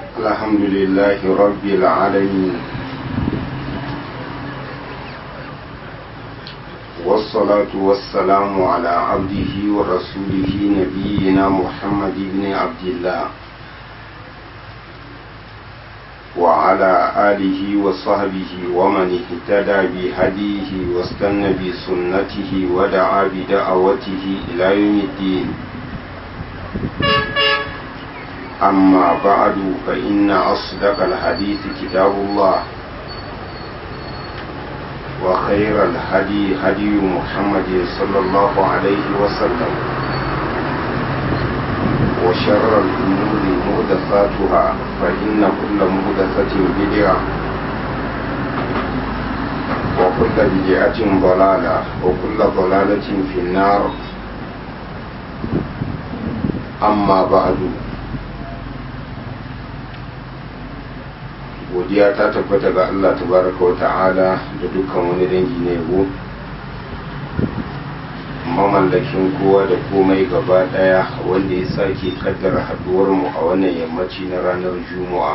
الحمد لله رب العالمين والصلاة والسلام على عبده ورسوله نبينا محمد بن عبد الله وعلى آله وصحبه ومن اهتدى بهديه واستنى بسنته ودعا بدعوته إلى يوم الدين أما بعد فإن أصدق الحديث كتاب الله وخير الهدي هدي محمد صلى الله عليه وسلم وشر الأمور مهدفاتها فإن كل مهدفة بدعة وكل بدعة ضلالة وكل ضلالة في النار أما بعد godiya ta tabbata ga Allah tabaraka wa ta'ala da dukkan wani dangi na yabo mamallakin kowa da komai gaba daya wanda ya sake kaddara haduwar mu a wannan yammaci na ranar juma'a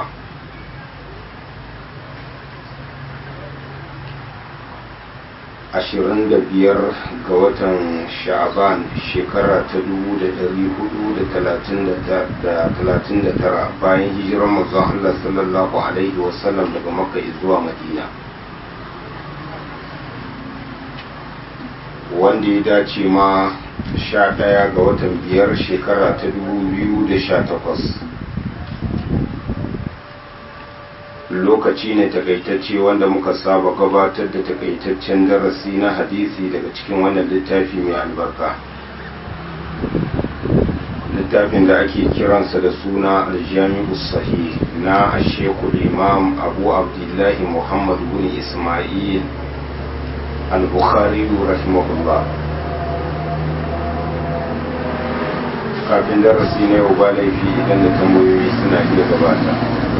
ashirin da biyar ga watan sha'aban shekara ta dubu da dari hudu da talatin da tara bayan hijirar manzon Allah sallallahu alaihi wasallam daga makka zuwa madina wanda ya dace ma sha ɗaya ga watan biyar shekara ta dubu biyu da sha takwas lokaci ne takaitacce wanda muka saba gabatar da takaitaccen darasi na hadisi daga cikin wannan littafi mai albarka littafin da ake kiransa da suna aljami'u sahih na ashekul imam abu abdullahi muhammad bin ismail al-bukhari rahimahullah kafin darasi na yau ba laifi idan da tambayoyi suna iya gabata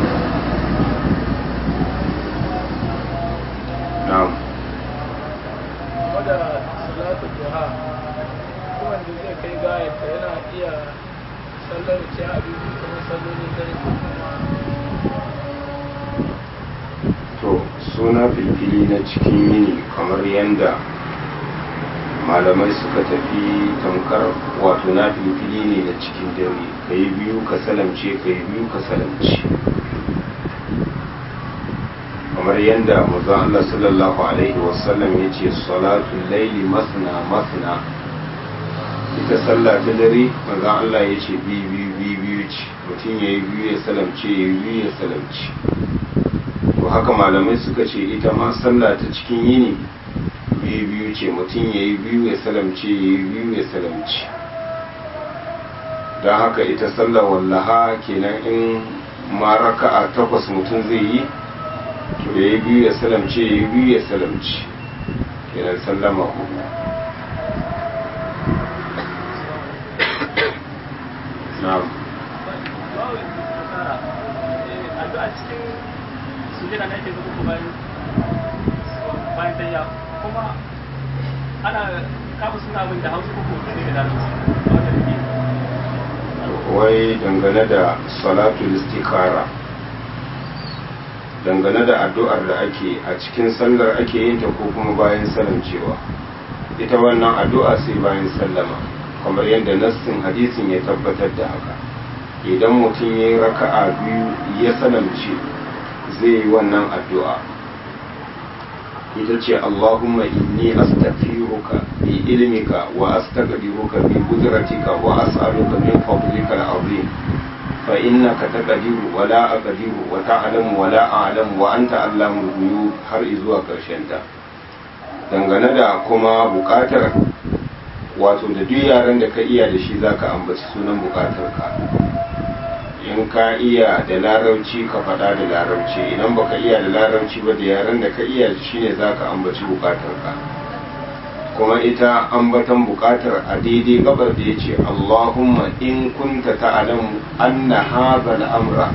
na'am wadda salatu duha wanda zai kai gayata yana iya sallar ce a biyu kuma sallolin dare to suna filfili na cikin yini kamar yadda malamai suka tafi tamkar wato na filfili ne na cikin dare ka yi biyu ka salamce ka yi biyu ka salamce kamar yadda mazan Allah sallallahu Alaihi wasallam ya ce salatun laili masna masna ita sallah ta dare mazan Allah ya ce biyu biyu biyu ce mutum ya yi biyu ya salamce ya yi biyu ya salamce to haka malamai suka ce ita ma sallah ta cikin yini biyu biyu ce mutum ya yi biyu ya salamce ya yi biyu ya salamce don haka ita sallah wallaha kenan in ma raka'a takwas mutum zai yi to ya yi biyu ya salamce ya yi biyu ya salamce kenan sallama hudu na'am a cikin sujada na ake zuba ko bayan bayan tayya kuma ana kafa suna abin da hausa ko ne da larabci wai dangane da salatul istikara dangane da addu'ar da ake a cikin sallar ake yin ta ko kuma bayan salamcewa ita wannan addu'a sai bayan sallama kamar yadda nassin hadisin ya tabbatar da haka idan mutum ya yi raka'a biyu ya salamce zai yi wannan addu'a ita ce Allahumma inni astaghfiruka bi ilmika wa astaghfiruka bi qudratika wa as'aluka min fadlika al-azim fa innaka taqdiru wa la aqdiru wa ta'lamu wa la a'lamu wa anta allamul ghuyub har zuwa karshen ta dangane da kuma bukatar wato da duk yaran da ka iya da shi zaka ambaci sunan bukatar ka in ka iya da larabci ka faɗa da larabci idan baka iya da larabci ba da yaren da ka iya shine za ka ambaci bukatarka kuma ita ambatan bukatar a daidai gabar da ya ce allahumma in kunta ta'lamu anna hadha al-amra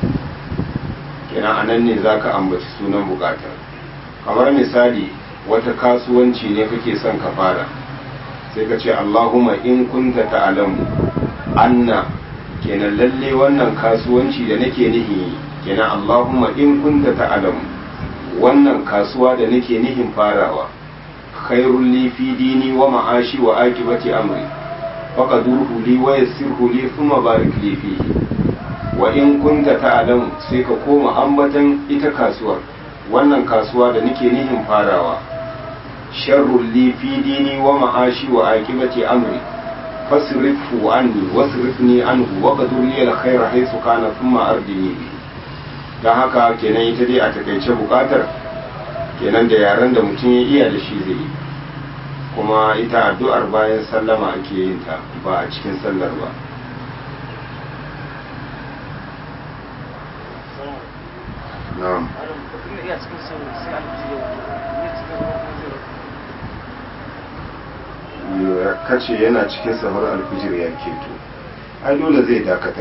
kina anan ne za ka ambaci sunan bukatar kamar misali wata kasuwanci ne kake son ka fara sai ka ce allahumma in kunta ta'lamu anna kenan lalle wannan kasuwanci da nake nihi kenan Allahumma in kunta ta'lamu wannan kasuwa da nake nihin farawa khairul li fi dini wa ma'ashi wa akibati amri faqadurhu li wa yassirhu li thumma barik li fihi wa in kunta ta'lamu sai ka koma ambatan ita kasuwar wannan kasuwa da nake nihin farawa sharrul li fi dini wa ma'ashi wa akibati amri fasrifhu anni wasrifni anhu wa qadur li al-khayra haythu kana thumma ardini bi dan haka kenan ita dai a takaice bukatar kenan da yaran da mutum ya iya da shi zai yi kuma ita addu'ar bayan sallama ake yin ta ba a cikin sallar ba na'am kace yana cikin sahur alfijir ya keto ai dole zai dakatar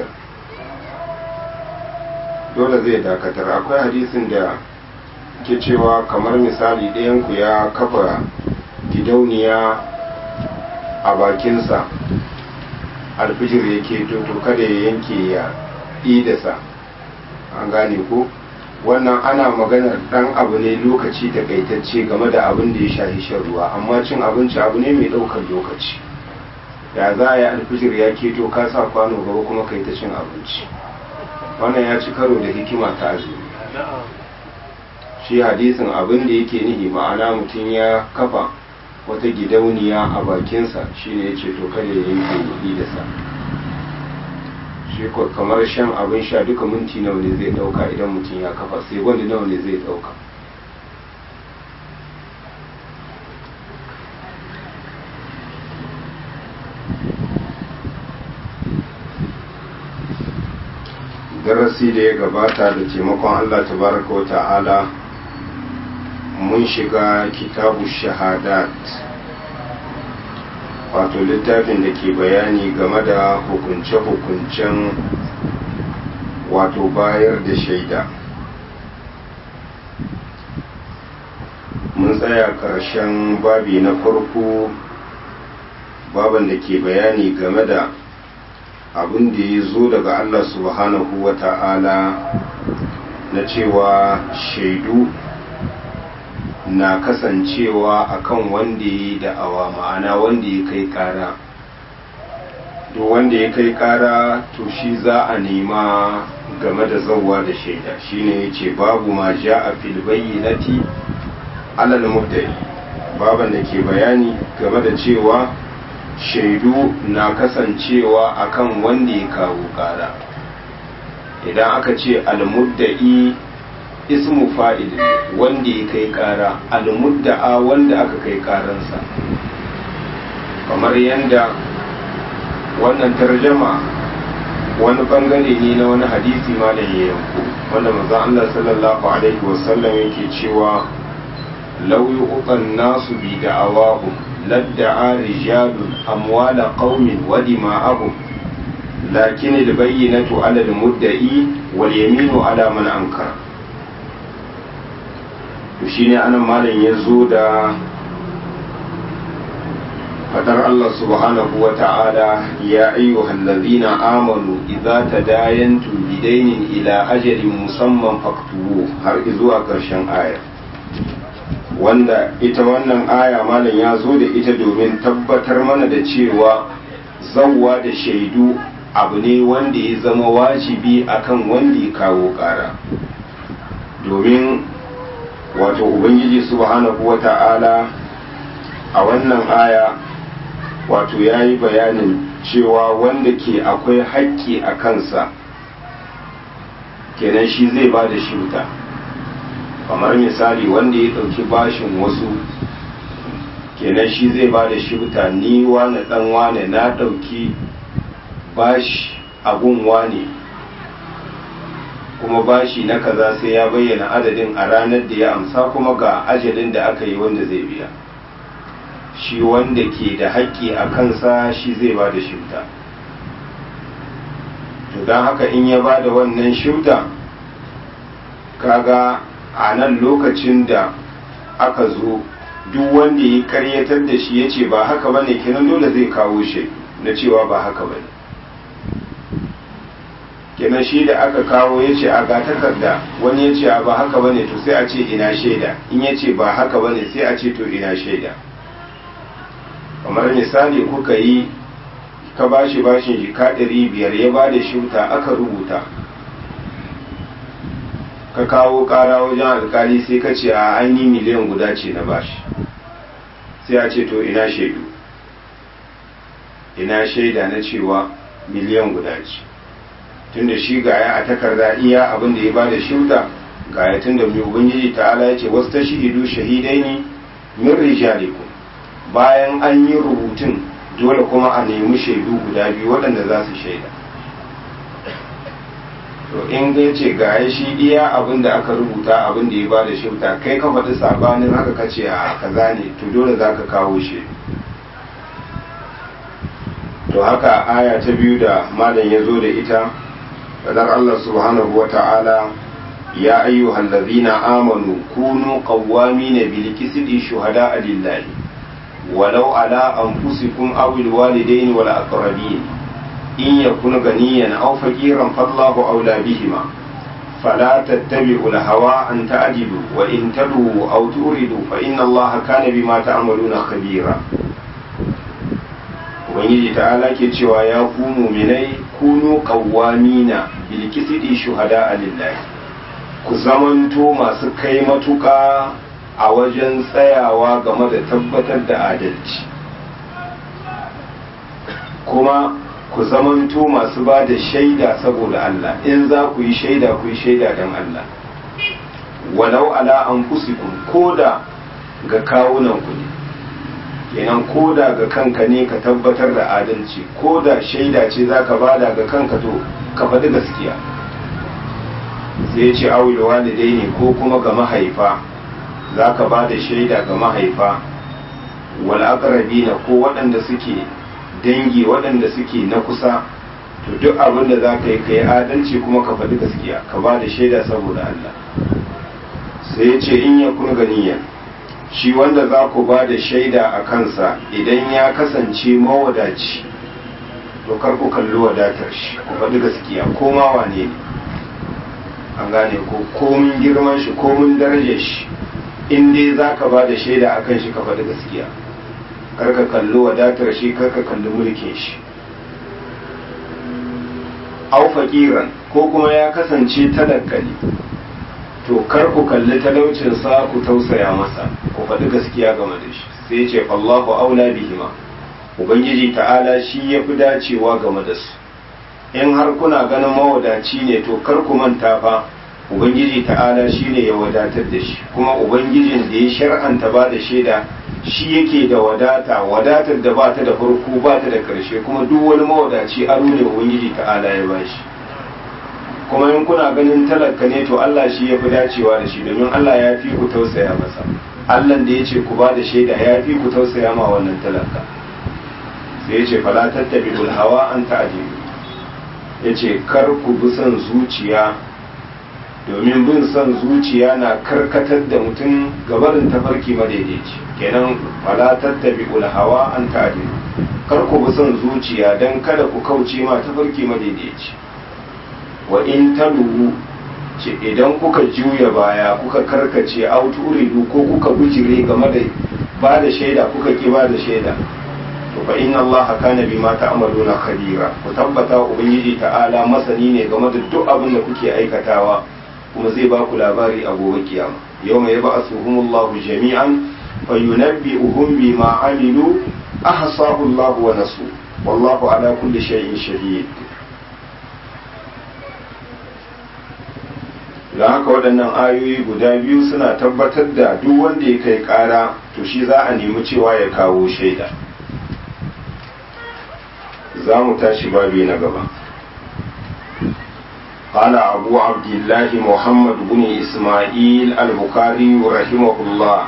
dole zai dakatar akwai hadisin da ke cewa kamar misali ɗayanku ya kafa gidauniya a bakinsa alfijir ya keto to kada ya yanke ya idasa an gane ko wannan ana maganar dan abu ne lokaci takaitacce game da abin da ya shahi shan ruwa amma cin abinci abu ne mai daukar lokaci ya za a yi alfijir ya keto ka sa kwano gaba kuma kai ta cin abinci wannan ya ci karo da hikima ta azumi shi hadisin abin da yake nihi ma'ana mutum ya kafa wata gidauniya a bakinsa shine ya ce to kada ya yanke da sa shi kamar shan abin sha duka minti nawa ne zai dauka idan mutum ya kafa sai wanda nawa ne zai dauka darasi da ya gabata da taimakon allah tabaraka wa ta'ala mun shiga kitabu shahadat wato littafin da ke bayani game da hukunce-hukuncen wato bayar da shaida mun tsaya ƙarshen babi na farko baban da ke bayani game da abin da ya zo daga Allah subhanahu wa ta'ala na cewa shaidu na kasancewa akan wanda ya yi da'awa ma'ana wanda ya kai kara duk wanda ya kai kara to shi za a nema game da zauwa da shaida shine ya ce babu ma ja a filbayyinati alal muddai baban da ke bayani game da cewa shaidu na kasancewa akan wanda ya kawo kara idan aka ce almuddai ismu fa'il wanda ya kai kara almudda'a wanda aka kai karansa kamar yadda wannan tarjama wani bangare ne na wani hadisi malam ya yanko wanda manzon Allah sallallahu alaihi wasallam yake cewa law yu'tan nasu bi da'awahum ladda'a rijalun amwala qaumin wa dima'ahum lakin al-bayyinatu 'ala al-mudda'i wal yaminu 'ala man ankara to shine anan malam ya zo da fadar Allah subhanahu wa ta'ala ya ayyuhal ladhina amanu idza tadayantum bidainin ila ajalin musamman faktubu har zuwa ƙarshen aya wanda ita wannan aya malam ya zo da ita domin tabbatar mana da cewa zawwa da shaidu abu ne wanda ya zama wajibi akan wanda ya kawo ƙara domin wato ubangiji subhanahu wa ta'ala a wannan aya wato ya yi bayanin cewa wanda ke akwai haƙƙi a kansa kenan shi zai ba da shuta kamar misali wanda ya ɗauki bashin wasu kenan shi zai ba da shuta ni wane ɗan wane na ɗauki bashi abun wane kuma bashi na kaza sai ya bayyana adadin a ranar da ya amsa kuma ga ajalin da aka yi wanda zai biya shi wanda ke da haƙƙi a kansa shi zai ba da shifta to don haka in ya ba da wannan shifta kaga a nan lokacin da aka zo duk wanda ya karyatar da shi ya ce ba haka ba ne kinan dole zai kawo shi na cewa ba haka ba ne kenan shi da aka kawo ya ce a ga takarda wani ya ce a ba haka bane to sai a ce ina shaida in ya ce ba haka bane sai a ce to ina shaida kamar misali kuka yi ka bashi bashin jika ɗari biyar ya ba da shuta aka rubuta ka kawo ƙara wajen alkali sai ka ce a an yi miliyan guda ce na bashi sai a ce to ina shaidu ina shaida na cewa miliyan guda ce tunda shi gaya a takarda iya abin da ya ba da shuta gaya tunda mai ubangiji ta'ala ya ce wasu ta shahidu shahidai ne min rijalikum bayan an yi rubutun dole kuma a nemi shaidu guda biyu waɗanda za su shaida to in ga ce ga ya shi iya abin da aka rubuta abin da ya ba da shauta kai ka faɗi sabanin haka ka ce a kaza ne to dole za ka kawo shi to haka aya ta biyu da malam ya zo da ita fadar Allah subhanahu wa ta'ala ya ayyuhal ladhina amanu kunu qawwamina bil qisti shuhada'a lillahi walau ala anfusikum aw al walidaini wal aqrabin in yakun ganiyan aw faqiran fallahu awla bihima فلا تتبعوا الهوى أن تعدلوا وإن تلوا أو تؤردوا فإن الله كان بما تعملون خبيرا ubangiji ta'ala ke cewa ya ku muminai kunu qawwamina bil qisti shuhada lillahi ku zamanto masu kai matuka a wajen tsayawa game da tabbatar da adalci kuma ku zamanto masu ba da shaida saboda Allah in za ku yi shaida ku yi shaida don Allah walau ala anfusikum koda ga kawunan ku ne kenan koda ga kanka ne ka tabbatar da adalci koda shaida ce za ka bada ga kanka to ka faɗi gaskiya sai ya ce awil walidai ne ko kuma ga mahaifa za ka ba da shaida ga mahaifa wal aqrabina ko waɗanda suke dangi waɗanda suke na kusa to duk abin da za ka yi ka yi adalci kuma ka faɗi gaskiya ka ba da shaida saboda Allah sai ya ce in ya kun ganiya shi wanda za ku ba da shaida a kansa idan ya kasance mawadaci to kar ku kalli wadatar shi ku faɗi gaskiya ko ma wane ne an gane ko komin girman shi komin darajar shi in dai za ka ba da shaida a kan shi ka faɗi gaskiya kar ka kalli wadatar shi kar ka kalli mulkin shi au faƙiran ko kuma ya kasance talaka ne to kar ku kalli talaucinsa ku tausaya masa ku faɗi gaskiya game da shi sai ce Allahu aula bihima ubangiji ta'ala shi ya fi dacewa game da su in har kuna ganin mawadaci ne to kar ku manta fa ubangiji ta'ala shi ne ya wadatar da shi kuma ubangijin da ya shar'anta ba da shaida shi yake da wadata wadatar da ba ta da farko ba ta da karshe kuma duk wani mawadaci aro ne ubangiji ta'ala ya ba shi kuma in kuna ganin talaka ne to Allah shi ya fi dacewa da shi domin Allah ya fi ku tausaya masa Allah da ya ce ku ba da shaida ya fi ku tausaya ma wannan talaka sai ya ce fala tattabi'ul hawa an ta'dilu ya ce kar ku bi son zuciya domin bin son zuciya na karkatar da mutum gabarin tafarki madaidaici kenan fala tattabi'ul hawa an ta'dilu kar ku bi son zuciya dan kada ku kauce ma tafarki madaidaici wa in taluhu ce idan kuka juya baya kuka karkace auturidu ko kuka bujire game da ba da shaida kuka ki ba da shaida to fa inna allaha kana bima ta'maluna khabira ku tabbata ubangiji ta'ala masani ne game da duk abin da kuke aikatawa kuma zai ba ku labari a gobe kiyama yawma yab'athuhumullahu jami'an fa yunabbi'uhum bima amilu ahsahu allahu wa nasu wallahu ala kulli shay'in shahid don haka waɗannan ayoyi guda biyu suna tabbatar da duk wanda ya kai ƙara to shi za a nemi cewa ya kawo shaida za mu tashi babi na gaba قال أبو عبد الله محمد بن إسماعيل البخاري رحمه الله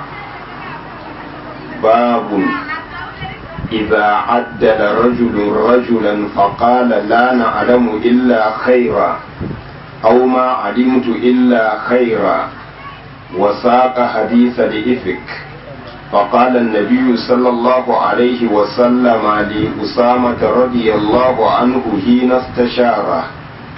باب إذا عدل رجل رجلا فقال لا نعلم إلا خيرا أو ما علمت إلا خيرا وساق حديث لإفك فقال النبي صلى الله عليه وسلم لأسامة رضي الله عنه حين استشاره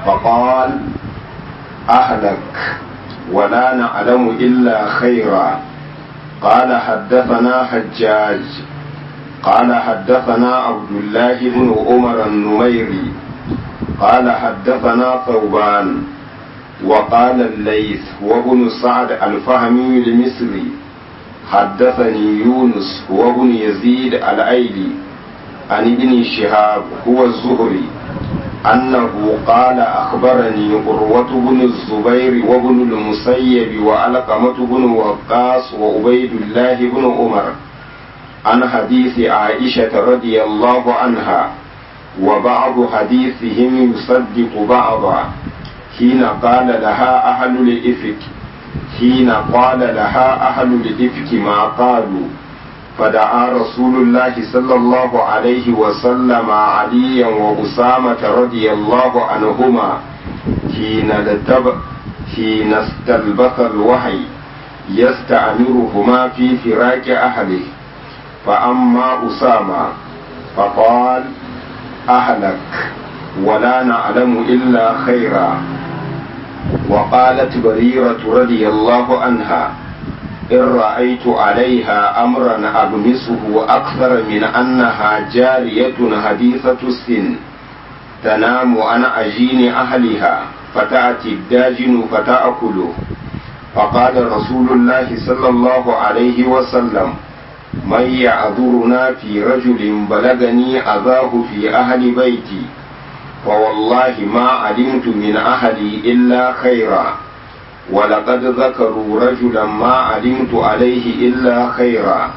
فقال أهلك ولا نعلم إلا خيرا قال حدثنا حجاج قال حدثنا عبد الله بن عمر النميري قال حدثنا ثوبان وقال الليث وابن سعد الفهمي المصري حدثني يونس وابن يزيد الأيلي عن ابن شهاب هو الزهري أنه قال أخبرني عروة بن الزبير وابن المسيب وعلقمة بن وقاص وعبيد الله بن عمر عن حديث عائشة رضي الله عنها وبعض حديثهم يصدق بعضا حين قال لها أهل الإفك حين قال لها أهل الإفك ما قالوا فدعا رسول الله صلى الله عليه وسلم عليا وأسامة رضي الله عنهما حين لتب حين استلبث الوحي يستأمرهما في فراق أهله فأما أسامة فقال أهلك ولا نعلم إلا خيرا وقالت بريرة رضي الله عنها إن رأيت عليها أمرا أغمسه أكثر من أنها جارية حديثة السن تنام عن عجين أهلها فتأتي الداجن فتأكله فقال رسول الله صلى الله عليه وسلم من يعذرنا في رجل بلغني أذاه في أهل بيتي فوالله ما علمت من أهلي إلا خيرا ولقد ذكروا رجلا ما علمت عليه إلا خيرا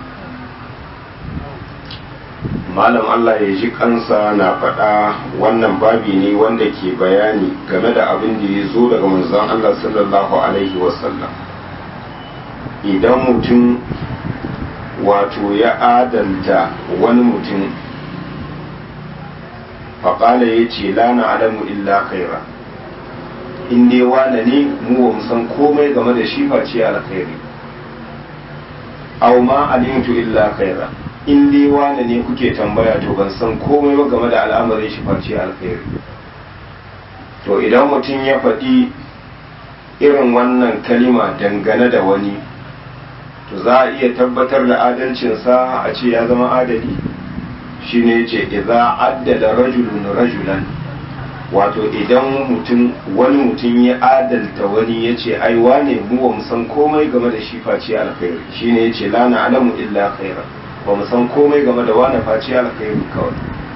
malam Allah ya ji kansa na faɗa wannan babi ne wanda ke bayani game da abin da ya zo daga manzon Allah sallallahu alaihi wasallam idan mutum wato ya adalta wani mutum faƙala ya ce lana alamu illa khaira in dai wane ne mu ba san komai game da shi face alkhairi aw ma alimtu illa khaira in dai wane ne kuke tambaya to ban san komai ba game da al'amarin shi face alkhairi to idan mutum ya faɗi irin wannan kalima dangane da wani to za a iya tabbatar da adalcinsa a ce ya zama adali shi ne ce idza addada rajulun rajulan wato idan mutum wani mutum ya adalta wani ya ce ai wane mu ba mu san komai game da shi face alkhairi shi ne ya ce la na alamu illa khaira ba mu san komai game da wane face alkhairi kawai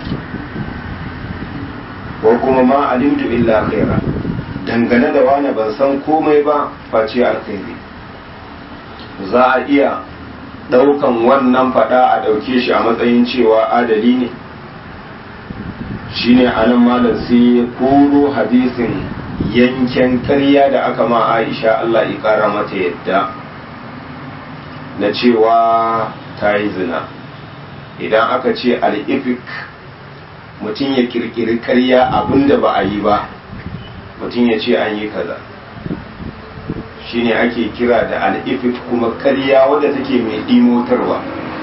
ko kuma ma alimtu illa khaira dangane da wane ban san komai ba face alkhairi za a iya daukan wannan fada a dauke shi a matsayin cewa adali ne shine anan malam sai ya koro hadisin yanken karya da aka ma aisha Allah ya kara mata yadda na cewa ta yi zina idan aka ce al'ifik mutum ya kirkiri karya abinda ba a yi ba mutum ya ce an yi kaza shine ake kira da al'ifik kuma karya wadda take mai dimotarwa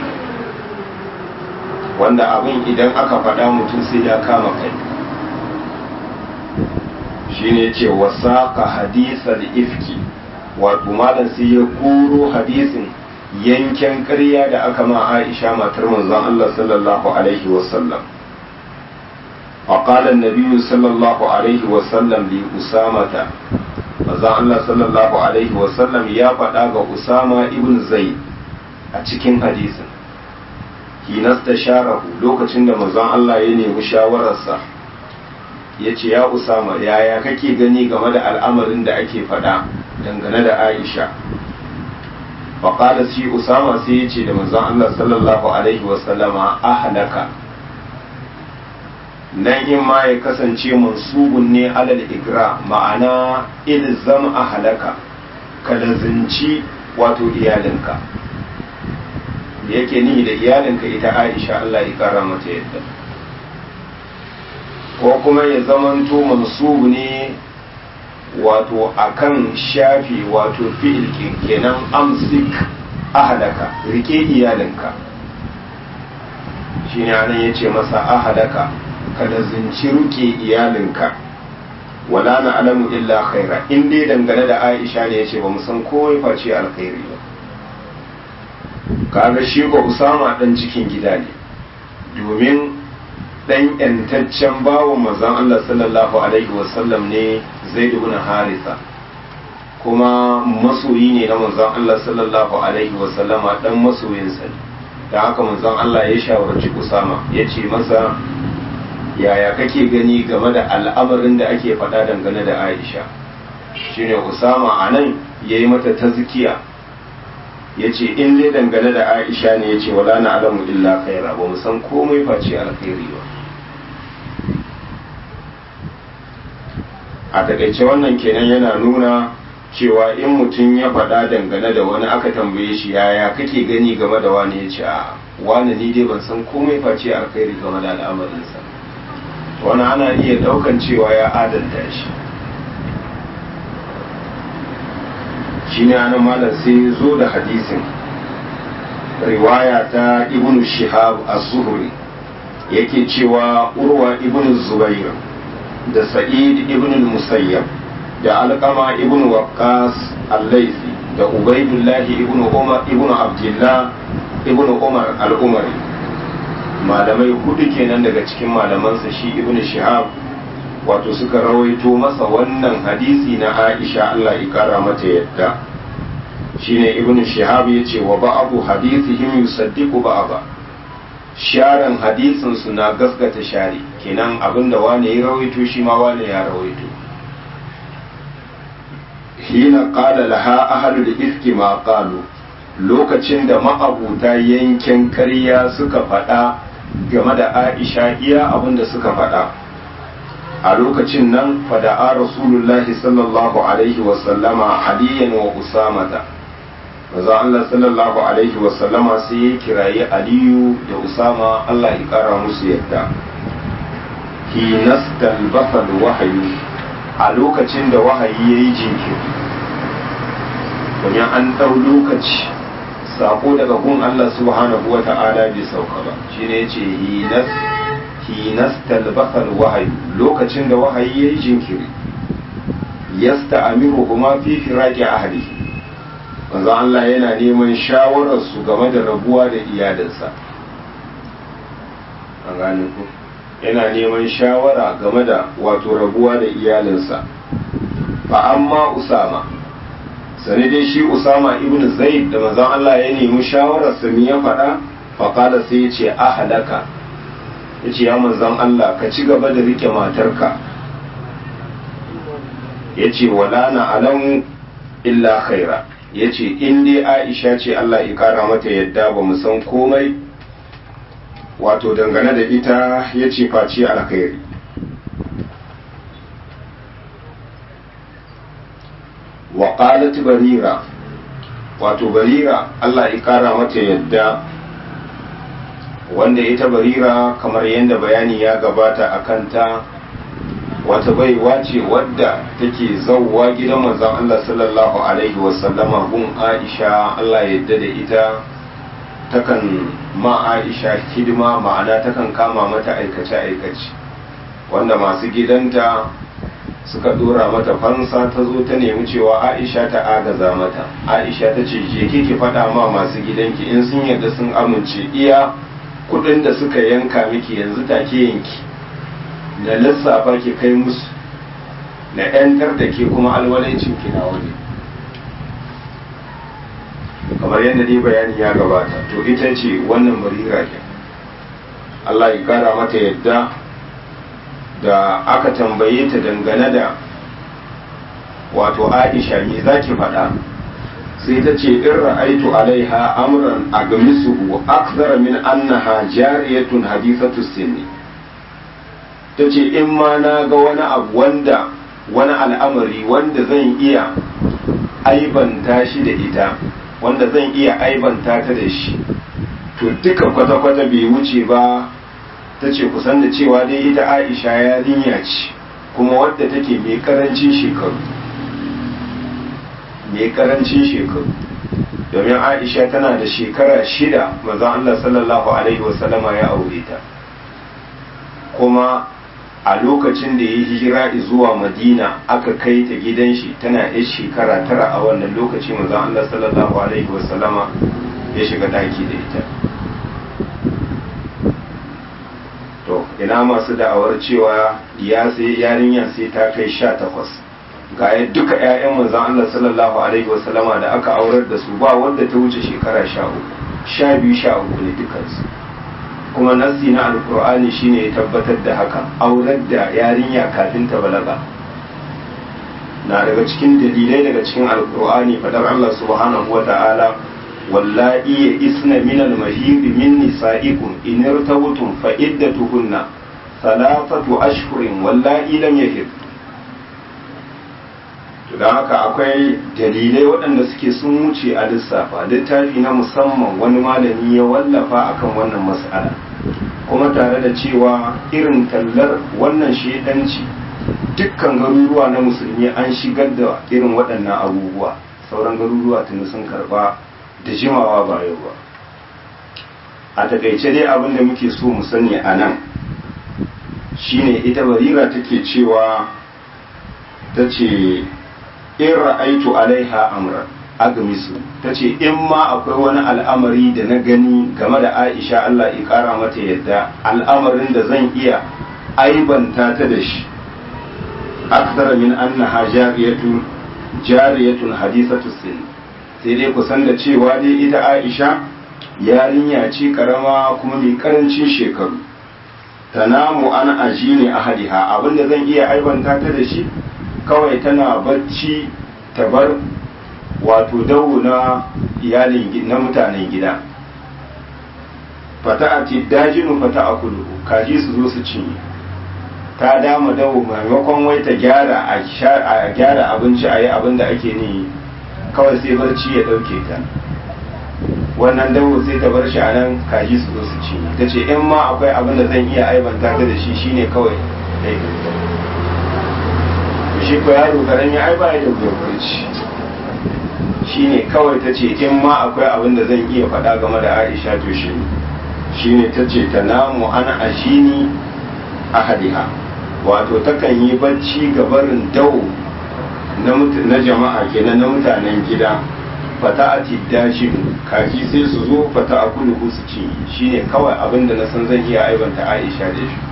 wanda abin idan aka faɗa mutum sai ya kama kai shine ce wasaƙa hadisar ifki wato malam sai ya koro hadisin yanken ƙarya da aka ma aisha matar manzon Allah sallallahu alaihi wasallam فقال النبي صلى الله عليه وسلم لأسامة manzon Allah sallallahu alaihi wasallam ya faɗa ga Usama ibn Zaid a cikin hadisin hinasta sharahu lokacin da manzon Allah ya nemi shawararsa ya ce ya Usama yaya kake gani game da al'amarin da ake faɗa dangane da Aisha faƙada shi Usama sai ya ce da manzon Allah sallallahu alaihi wasallama ahlaka nan in ma ya kasance mansubun ne alal igra ma'ana ilzam a halaka ka lazinci wato iyalinka da yake ni da iyalinka ita aisha Allah ya kara mata yadda ko kuma ya zamanto mansubu ne wato akan shafi wato fi'il kenan amsik ahalaka rike iyalinka shine anan yace masa ahalaka ka lazinci ruke iyalinka wala na alamu illa khaira in dai dangane da aisha ne ya ce ba mu san kowai face alkhairi ba kaga shi ko usama dan cikin gida ne domin dan yantaccen bawo manzon Allah sallallahu alaihi wasallam ne zaid ibn harisa kuma masoyi ne na manzon Allah sallallahu alaihi wasallama dan masoyinsa ne da haka manzon Allah ya shawarci usama ya ce masa yaya kake gani game da al'amarin da ake faɗa dangane da aisha shine usama a nan ya yi mata tazkiya ya ce in dai dangane da aisha ne ya ce wala na alamu illa khaira ba mu san komai face alkhairi ba a takaice wannan kenan yana nuna cewa in mutum ya faɗa dangane da wani aka tambaye shi yaya kake gani game da wani ya ce a wani ni dai ban san komai face alkhairi game da al'amarinsa wani ana iya daukan cewa ya adalta shi shi ne ana malar sai zo da hadisin riwaya ta ibn shihab az-zuhri yake cewa urwa ibn zubair da sa'id ibn musayyab da alqama ibn waqqas al-laythi da ubaydullah ibn umar ibn abdullah ibn umar al-umari malamai hudu kenan daga cikin malamansa shi ibn shihab wato suka rawaito masa wannan hadisi na aisha Allah ya kara mata yadda shine ibn shihab ya ce wa ba'abu hadisihim yusaddiqu ba'aba sharan hadisin su na gaskata shari kenan abinda wane ya rawaito shi ma wane ya rawaito hina qala laha ahlul ifki ma qalu lokacin da ma'abuta yankin karya suka faɗa game da aisha iya abin da suka faɗa a lokacin nan fada'a rasulullahi sallallahu alaihi wasallama aliyan wa usamata maza Allah sallallahu alaihi wasallama sai ya kirayi aliyu da usama Allah ya kara musu yadda hinastal basal wahayi a lokacin da wahayi ya yi jinkiri domin an ɗau lokaci sako daga gun Allah subhanahu wa ta'ala bai sauka ba shine yace hinas hinas talbasal wahayi lokacin da wahayi yayi jinkiri yasta'amiru kuma fi firaqi ahli manzo Allah yana neman shawarar su game da rabuwa da iyalinsa an gane ku yana neman shawara game da wato rabuwa da iyalinsa fa amma usama sani dai shi usama ibn zaid da manzon Allah ya nemi shawarar sa ya faɗa faƙala sai ya ce ahalaka ya ce ya manzon Allah ka ci gaba da rike matarka ya ce wala na alamu illa khaira ya ce in dai aisha ce Allah ya kara mata yadda ba mu san komai wato dangane da ita ya ce face alkhairi wa qalat barira wato barira Allah ya kara mata yadda wanda ita barira kamar yadda bayani ya gabata a kanta wata baiwa ce wadda take zauwa gidan manzon Allah sallallahu alaihi wasallama gun Aisha Allah yadda da ita takan ma Aisha hidima ma'ana takan kama mata aikace-aikace wanda masu gidanta suka dora mata fansa ta zo ta nemi cewa aisha ta agaza mata aisha ta ce je ki faɗa ma masu gidanki in sun yarda sun amince iya kuɗin da suka yanka miki yanzu take yanki da lissafa ki kai musu na yantar da ke kuma alwalancin ki na wani kamar yadda dai bayani ya gabata to ita ce wannan barira ke Allah ya kara mata yadda da aka tambaye ta dangane da wato aisha me za ki faɗa sai ta ce in ra'aitu alaiha amran a gamisuhu akthara min annaha jariyatun hadithatu sinni ta ce in ma na ga wani abu wanda wani al'amari wanda zan iya aibanta shi da ita wanda zan iya aibanta ta da shi to duka kwata-kwata bai wuce ba ta ce kusan da cewa dai ita aisha yarinya ce kuma wadda take mai karancin shekaru mai karancin shekaru domin aisha tana da shekara shida maza Allah sallallahu alaihi wasallama ya aure ta kuma a lokacin da ya yi hijira zuwa madina aka kai ta gidan shi tana yar shekara tara a wannan lokaci manzon Allah sallallahu alaihi wasallama ya shiga daki da ita to ina masu da'awar cewa ya sai yarinya sai ta kai sha takwas ga ya duka 'ya'yan manzon Allah sallallahu alaihi wasallama da aka aurar da su ba wanda ta wuce shekara sha uku sha biyu sha uku ne dukansu kuma nassi na alkur'ani shine ya tabbatar da haka aurar da yarinya kafin ta balaga na daga cikin dalilai daga cikin alkur'ani fadar Allah subhanahu wa ta'ala wallahi ya isna min al-mahid min nisa'ikum in irtabtum fa iddatuhunna thalathatu ashhurin wallahi lam yahid to dan haka akwai dalilai waɗanda suke sun wuce a lissafa littafi na musamman wani malami ya wallafa akan wannan mas'ala kuma tare da cewa irin tallar wannan shedanci dukkan garuruwa na musulmi an shigar da irin waɗannan abubuwa sauran garuruwa tuni sun karba da jimawa ba yau ba a takaice dai abin da muke so mu sani a nan shine ita barira take cewa ta ce in ra'aitu alaiha amran agmisu ta ce in ma akwai wani al'amari da na gani game da aisha Allah ya kara mata yadda al'amarin da zan iya aibanta ta da shi akthar min annaha jariyatun jariyatun hadisatu sin sai dai kusan da cewa dai ita aisha yarinya ce karama kuma mai karancin shekaru tanamu an ajini ahadiha abinda zan iya aibanta ta da shi kawai tana bacci ta bar wato dawo na iyalin na mutanen gida fata a ce dajinu fata a kudu kaji su zo su cinye ta dama dawo maimakon wai ta gyara a gyara abinci a yi abin da ake ni kawai sai barci ya ɗauke ta wannan dawo sai ta bar shi a nan kaji su zo su cinye ta ce in ma akwai abin da zan iya aibanta ta da shi shine kawai laifinta shi ko yaro karami ai ba ya da barci shine kawai ta ce in ma akwai abin da zan iya faɗa game da aisha to shi shine ta ce ta namu ana ashini ahadiha wato takan yi bacci ga barin dau na jama'a kenan na mutanen gida fata a tiddashin kaji sai su zo fata a kulu su ci shine kawai abin da na san zan iya aibanta aisha da shi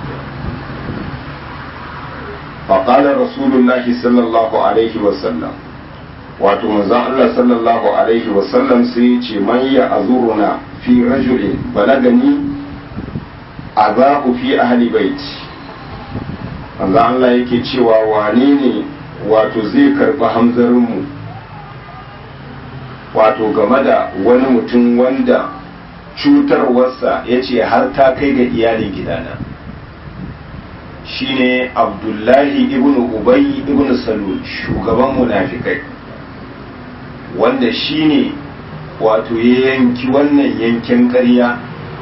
فقال رسول الله صلى الله عليه وسلم wato manzon Allah sallallahu alaihi wasallam sai ya ce man ya azuruna fi rajulin balagani azahu fi ahli bait manzon Allah yake cewa wane ne wato zai karɓi hamzarinmu wato game da wani mutum wanda cutarwarsa ya ce har ta kai ga iyalin gidana shine abdullahi ibn ubay ibn salul shugaban munafikai wanda shine wato ya yanki wannan yankin ƙarya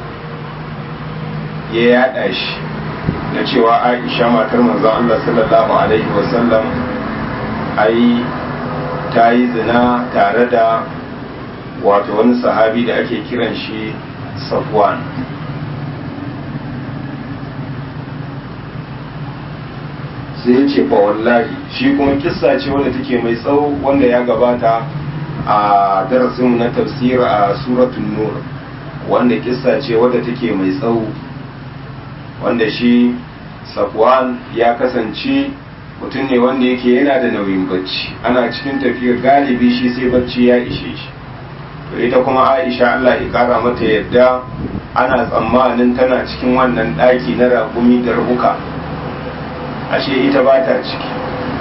ya yada shi na cewa aisha matar manzon Allah sallallahu alaihi wasallam ai ta yi zina tare da wato wani sahabi da ake kiran shi safwan sai ya ce wallahi shi kuma kissa ce wanda take mai tsawo wanda ya gabata a darasin na tafsir a suratul nur wanda kissa ce wadda take mai tsawo wanda shi safwan ya kasance mutum ne wanda yake yana da nauyin bacci ana cikin tafiyar galibi shi sai bacci ya ishe shi to ita kuma aisha allah ya kara mata yadda ana tsammanin tana cikin wannan ɗaki na raƙumi da rabuka ashe ita ba ta ciki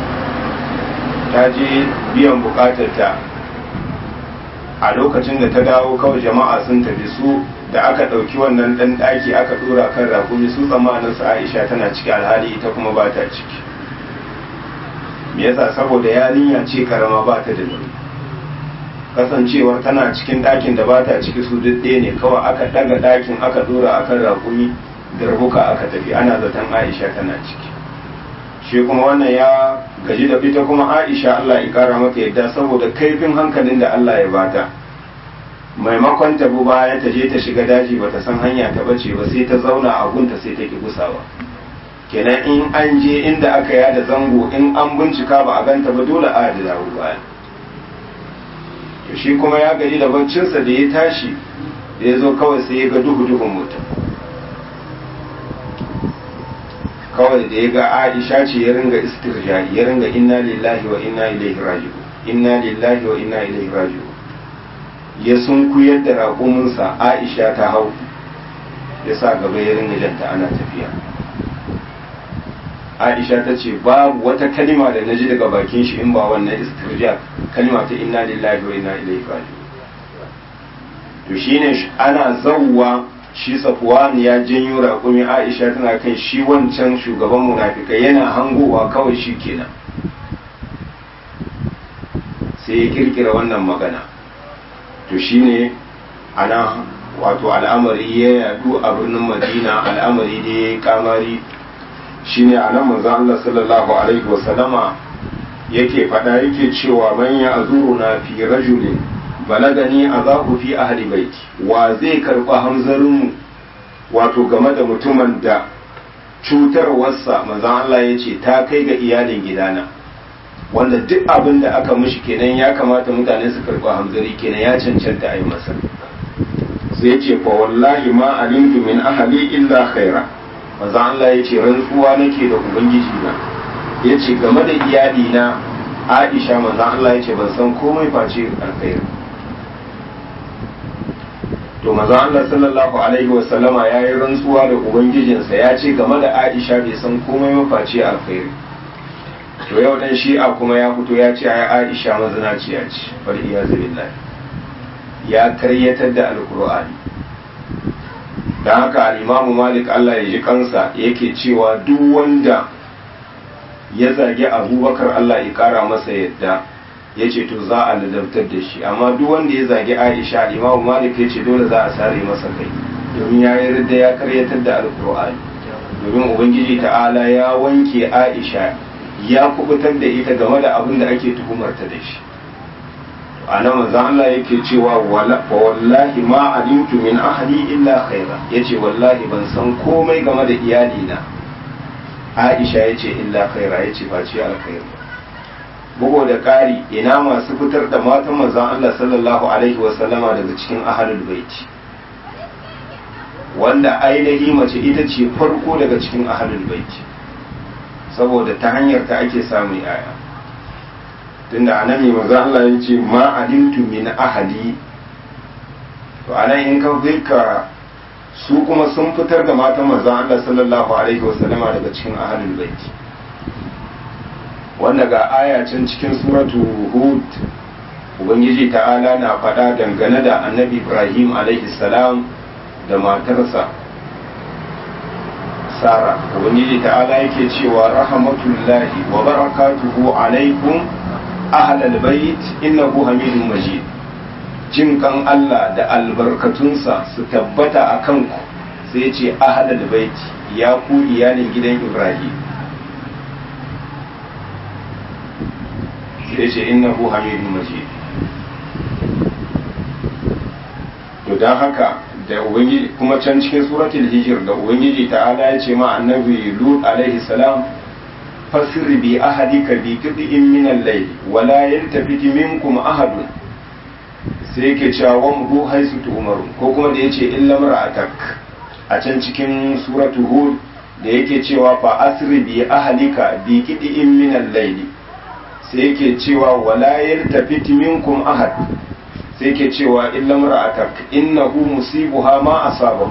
ta je biyan bukatarta a lokacin da ta dawo kawai jama'a sun tafi su da aka ɗauki wannan ɗan ɗaki aka ɗora kan rakumi su tsammanin su aisha tana ciki alhali ita kuma ba ta ciki me yasa saboda yarinya ce karama ba ta da nauyi kasancewar tana cikin ɗakin da ba ta ciki su duk ɗaya ne kawai aka ɗaga ɗakin aka ɗora akan rakumi da rubuka aka tafi ana zaton aisha tana ciki shi kuma wannan ya gaji da fita kuma aisha Allah ya kara mata yadda saboda kaifin hankalin da Allah ya bata maimakon ta bu baya ta je ta shiga daji bata san hanya ta bace ba sai ta zauna a gunta sai ta ki gusawa kenan in an je inda aka yada zango in an bincika ba a ganta ba dole a da dawo baya to shi kuma ya gaji da baccinsa da ya tashi da ya zo kawai sai ya ga duhu duhun mutum kawai da ya ga aisha ce ya ringa istirja ya ringa inna lillahi wa inna ilaihi raji'un inna lillahi wa inna ilaihi raji'un ya sunkuyar da raƙuminsa aisha ta hau ya sa gaba ya ringa janta ana tafiya aisha ta ce babu wata kalima da na ji daga bakin shi in ba wannan istirja kalima ta inna lillahi wa inna ilaihi raji'un to shine ana zawwa shi safwan ya janyo raƙumi aisha tana kan shi wancan shugaban munafikai yana hangowa kawai shi kenan sai ya kirkira wannan magana to shine ana wato al'amari ya yadu a birnin madina al'amari da ya kamari shine a nan manzo Allah sallallahu alaihi wasallama yake faɗa yake cewa man ya azuruna fi rajulin balagani azahu fi ahli baiti wa zai karba hamzarin mu wato game da mutumin da cutarwarsa manzo Allah ya ce ta kai ga iyalin gidana wanda duk abin da aka mishi kenan ya kamata mutane su karba hamzari kenan ya cancanta a yi masa sai ce fa wallahi ma alimtu min ahli illa khaira manzo Allah ya ce rantsuwa nake da ubangiji na ya ce game da iyali na Aisha manzo Allah ya ce ban san komai face alkhairi to manzo Allah sallallahu alaihi wa sallama ya yi rantsuwa da ubangijinsa ya ce game da Aisha bai san komai ba face alkhairi to yau dan shi'a kuma ya fito ya ce ai Aisha mazinaciya ce bal iyazu billahi ya karyatar da alkur'ani da haka al'imamu malik Allah ya ji kansa yake cewa duk wanda ya zagi abubakar Allah ya kara masa yadda ya ce to za a ladabtar da shi amma duk wanda ya zagi aisha al'imamu malik ya ce dole za a sare masa kai domin ya yi da ya karyatar da alkur'ani domin ubangiji ta'ala ya wanke aisha ya kubutar da ita game da abin da ake tuhumarta da shi a nan manzon Allah yake cewa wallahi ma alimtu min ahli illa khaira yace wallahi ban san komai game da iyali na Aisha yace illa khaira yace ba ce alkhairi bugo da ƙari ina masu fitar da matan manzon Allah sallallahu alaihi wa sallama daga cikin ahlul baiti wanda ainihi mace ita ce farko daga cikin ahlul baiti saboda ta hanyar ta ake samun yaya tunda anan mai maza Allah ya ce ma alimtu min ahali to anan in ka ka su kuma sun fitar da matan maza Allah sallallahu alaihi wasallama daga cikin ahalul baiti wanda ga aya can cikin suratu hud ubangiji ta'ala na faɗa dangane da annabi ibrahim alaihi salam da matarsa sara ubangiji ta'ala yake cewa rahmatullahi wa barakatuhu alaikum ahlal bait innahu hamidun majid jin kan Allah da albarkatunsa su tabbata a kanku sai ce ahlal bait ya ku iyalin gidan Ibrahim sai ce innahu hamidun majid to dan haka da ubangiji kuma can cikin suratul hijr da ubangiji ta'ala ya ce ma annabi lut alaihi salam fasir bi ahadika bi qid'in min al-layl wa la yaltafit minkum ahadun sai yake cewa wa mu haisu tu'maru ko kuma da yace illa mar'atak a can cikin suratu hud da yake cewa fa asri bi ahlika bi qid'in min al-layl sai yake cewa wa la yaltafit minkum ahad sai yake cewa illa mar'atak innahu musibuha ma asabahu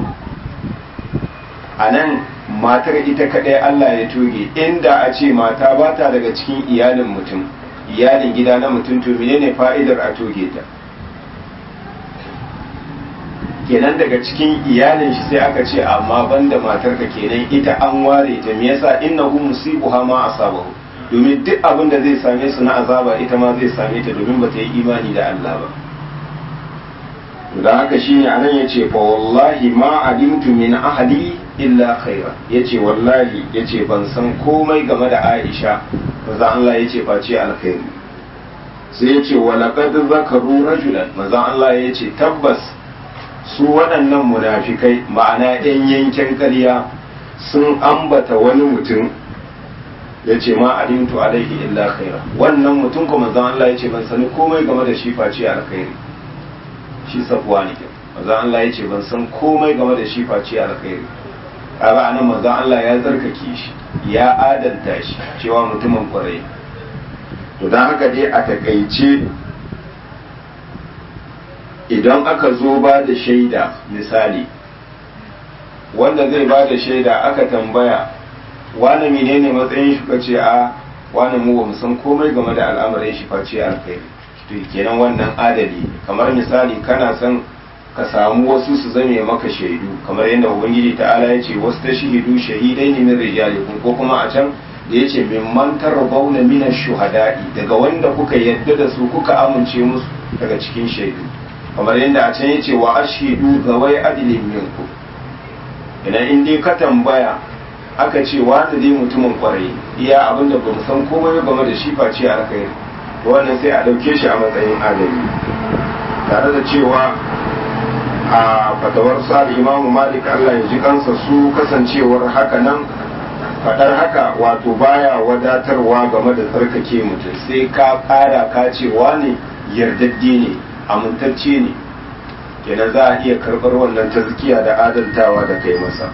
anan matar ita kadai Allah ya toge inda a ce mata ba ta daga cikin iyalin mutum iyalin gida na mutum to menene fa'idar a toge ta kenan daga cikin iyalin shi sai aka ce amma banda matar ka kenan ita an ware ta me yasa innahu musibuha ma asabahu domin duk abin da zai same su na azaba ita ma zai same ta domin ba ta yi imani da Allah ba da haka shine anan yace fa wallahi ma alimtu min ahli illa khaira yace wallahi yace ban san komai game da Aisha manzo Allah yace face alkhairi sai yace wa laqad zakaru rajulan manzo Allah yace tabbas su waɗannan munafikai ma'ana ɗan yankin ƙarya sun ambata wani mutum ya ce ma alimtu alaihi illa khaira wannan mutum kuma manzon Allah ya ce ban sani komai game da shi face alkhairi shi safuwa ne manzon Allah ya ce ban san komai game da shi face alkhairi kaga anan manzon Allah ya zarkake shi ya adanta shi cewa mutumin kwarai to dan haka dai a takaice idan aka zo ba da shaida misali wanda zai ba da shaida aka tambaya wani menene matsayin shi kace a wani mu bamu san komai game da al'amarin shi face alkhairi to kenan wannan adali kamar misali kana son ka samu wasu su zame maka shaidu kamar yadda ubangiji ta'ala ya ce wasu ta shahidu shahidai ne min rijalikum ko kuma a can da ya ce mimman tarbauna min shuhada'i daga wanda kuka yadda da su kuka amince musu daga cikin shaidu kamar yadda a can ya ce wa ashidu zawai adilin minku idan in dai ka tambaya aka ce wanda dai mutumin kwarai iya abinda ba mu san komai game da shi face alkhairi wannan sai a ɗauke shi a matsayin adali tare da cewa a fatawar sa imamu malik allah ya ji kansa su kasancewar haka nan fadar haka wato baya wadatarwa game da tsarkake mutum sai ka ƙara ka cewa ne yardadde ne amintacce ne kenan za a iya karɓar wannan tazkiya da adaltawa da kai masa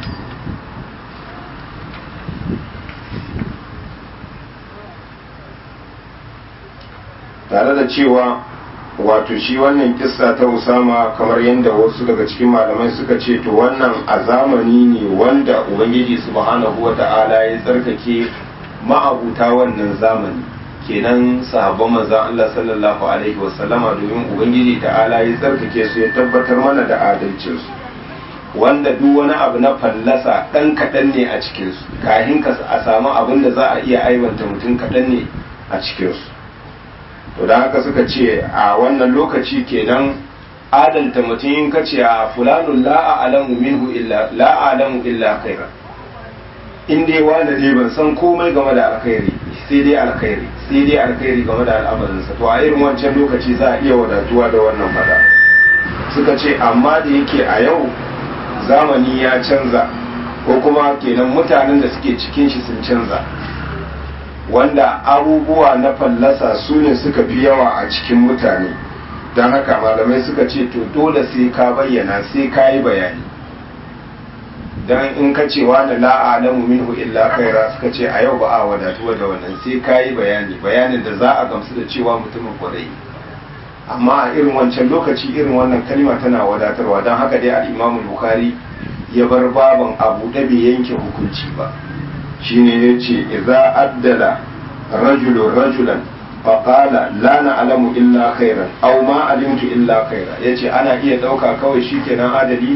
tare da cewa wato shi wannan kissa ta usama kamar yadda wasu daga cikin malamai suka ce to wannan a zamani ne wanda ubangiji subhanahu wa ta'ala ya tsarkake ma'abuta wannan zamani kenan sahabban manzon Allah sallallahu alaihi wasallama domin ubangiji ta'ala ya tsarkake su ya tabbatar mana da adalcin su wanda duk wani abu na fallasa dan kaɗan ne a cikin su kahin ka a samu abin da za a iya aibanta mutum kaɗan ne a cikin su to da haka suka ce a wannan lokaci kenan adalta mutum in ka ce a fulanun la a'lamu minhu illa la a'lamu illa khaira in dai wanda dai ban san komai game da alkhairi sai dai alkhairi sai dai alkhairi game da al'amarinsa to a irin wancan lokaci za a iya wadatuwa da wannan fada suka ce amma da yake a yau zamani ya canza ko kuma kenan mutanen da suke cikin shi sun canza wanda abubuwa na fallasa su ne suka fi yawa a cikin mutane don haka malamai suka ce to dole sai ka bayyana sai ka yi bayani don in ka ce wani la'alamu minhu illa khaira suka ce a yau ba a wadatuwa da wannan sai ka yi bayani bayanin da za a gamsu da cewa mutumin kwarai amma a irin wancan lokaci irin wannan kalma tana wadatarwa don haka dai al'imamu bukari ya bar baban abu da bai yanke hukunci ba shine ya ce idza addala rajulun rajulan faƙala la na'lamu illa khairan aw ma alimtu illa khaira yace ana iya ɗauka kawai shikenan adali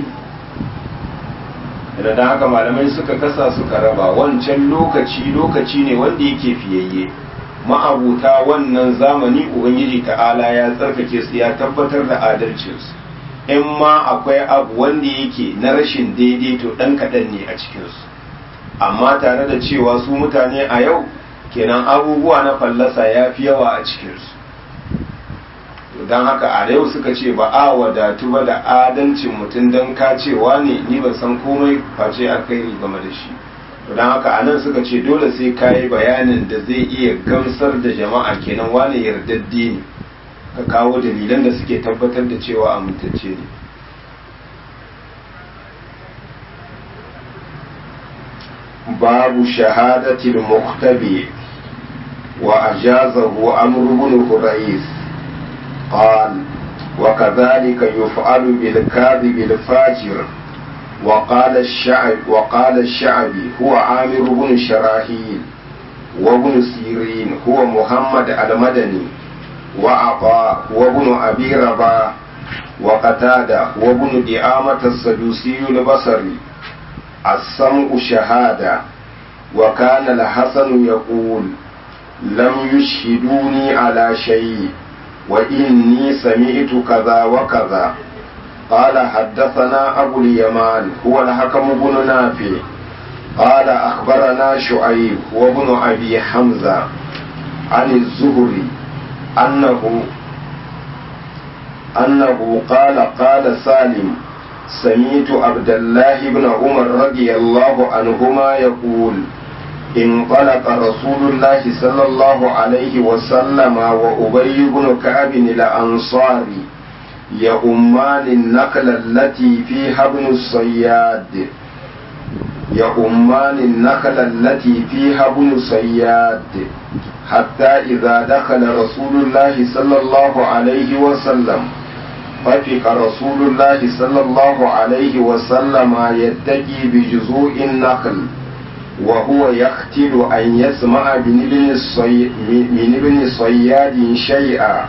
da dan haka malamai suka kasa suka raba wancan lokaci lokaci ne wanda yake fiyayye ma'abuta wannan zamani ubangiji ta'ala ya tsarkake su ya tabbatar da adalcinsu in ma akwai abu wanda yake na rashin daidaito ɗan kaɗan ne a cikinsu amma tare da cewa su mutane a yau kenan abubuwa na fallasa ya fi yawa a cikinsu don haka a yau suka ce ba a wadatu ba da adalcin mutum don kacewa ne ni ban san komai face alkhairi game da shi don haka a nan suka ce dole sai ka yi bayanin da zai iya gamsar da jama'a kenan wane yardadde ne ka kawo dalilan da suke tabbatar da cewa amintacce ne باب شهادة المختبئ وأجازه عمرو بن هريث قال وكذلك يفعل بالكاذب الفاجر وقال الشعب وقال الشعبي هو عامر بن شراحيل وابن سيرين هو محمد المدني وعطاء وابن أبي رباح وقتادة وابن دعامة السدوسي البصري السمع شهادة وكان الحسن يقول لم يشهدوني على شيء وإني سمعت كذا وكذا قال حدثنا أبو اليمان هو الحكم بن نافع قال أخبرنا شعيب وابن أبي حمزة عن الزهري أنه أنه قال قال سالم سمعت عبد الله بن عمر رضي الله عنهما يقول انطلق رسول الله صلى الله عليه وسلم وأبي بن كعب الأنصاري يؤمان النخل التي فيها ابن الصياد يؤمان النخل التي فيها ابن الصياد حتى إذا دخل رسول الله صلى الله عليه وسلم ففق رسول الله صلى الله عليه وسلم يتقي بجذوع النخل وهو يختل أن يسمع من ابن الصي... من ابن صياد شيئا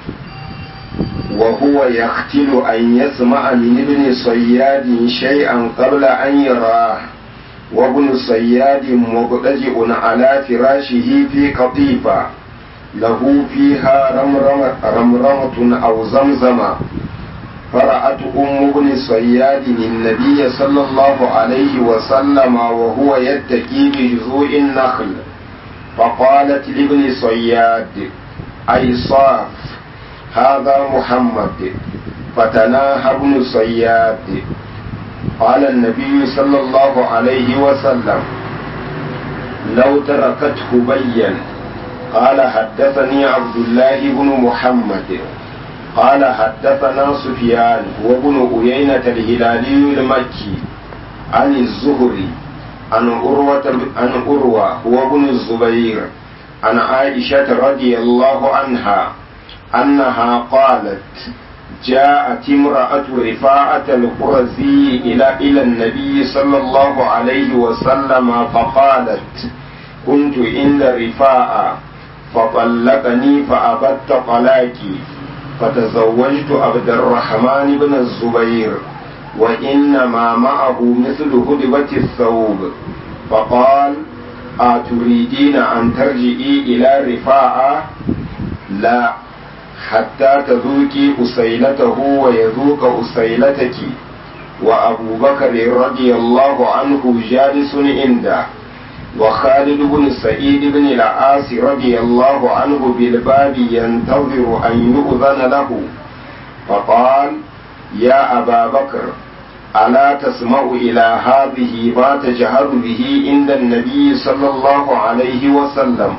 وهو يختل أن يسمع من ابن صياد شيئا قبل أن يراه وابن صياد مضطجئ على فراشه في قطيفة له فيها رمرمة, رمرمة أو زمزمة فرأت أم ابن صياد النبي صلى الله عليه وسلم وهو يتكي بجذوع النخل فقالت لابن صياد أي صاف هذا محمد فتناهى ابن صياد قال النبي صلى الله عليه وسلم لو تركته بين قال حدثني عبد الله بن محمد قال حدثنا سفيان وابن أيينة الهلالي المكي عن الزهري عن أروة عن أروى وابن الزبير عن عائشة رضي الله عنها أنها قالت جاءت امرأة رفاعة القرزي إلى إلى النبي صلى الله عليه وسلم فقالت كنت عند رفاعة فطلقني فأبت طلاقي فتزوجت عبد الرحمن بن الزبير وإنما معه مثل هدبة الثوب فقال أتريدين أن ترجعي إلى رفاعة لا حتى تذوقي أسيلته ويذوق أسيلتك وأبو بكر رضي الله عنه جالس عنده وخالد بن سعيد بن العاص رضي الله عنه بالباب ينتظر أن يؤذن له فقال يا أبا بكر ألا تسمع إلى هذه ما تجهر به عند النبي صلى الله عليه وسلم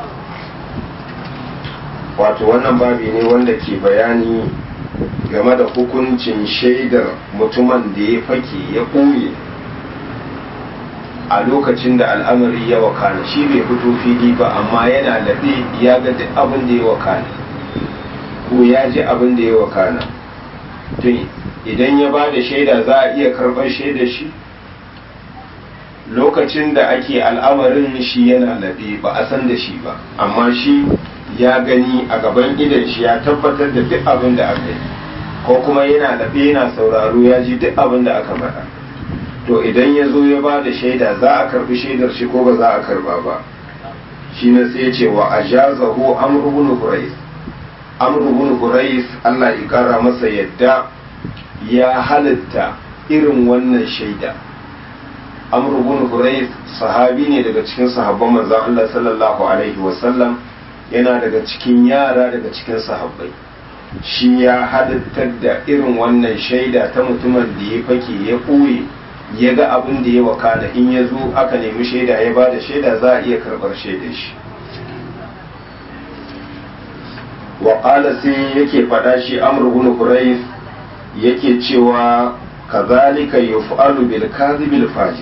wato wannan babi ne wanda ke bayani game da hukuncin shaidar mutumin da ya fake ya ɓoye a lokacin da al'amari ya wakana shi bai fito fili ba amma yana laɗe ya ga duk abin da ya wakana ko ya ji abin da ya wakana tun idan ya ba da shaida za a iya karɓar shaida shi lokacin da ake al'amarin shi yana laɗe ba a san da shi ba amma shi ya gani a gaban idan shi ya tabbatar da duk abin da aka yi ko kuma yana laɓe yana sauraro ya ji duk abin da aka faɗa to idan ya zo ya ba da shaida za a karbi shaidar shi ko ba za a karba ba shi ne sai ce wa a jazahu amru bin hurais amru bin hurais Allah ya kara masa yadda ya halitta irin wannan shaida amru bin hurais sahabi ne daga cikin sahabban manzon Allah sallallahu alaihi wasallam yana daga cikin yara daga cikin sahabbai shi ya halittar da irin wannan shaida ta mutumin da ya fake ya ɓoye ya ga abin da ya wakana in ya zo aka nemi shaida ya ba da shaida za a iya karɓar shaidar shi waƙala sai yake faɗa shi amurgun kurais yake cewa kazalika yuf'alu bil kadhibil fajir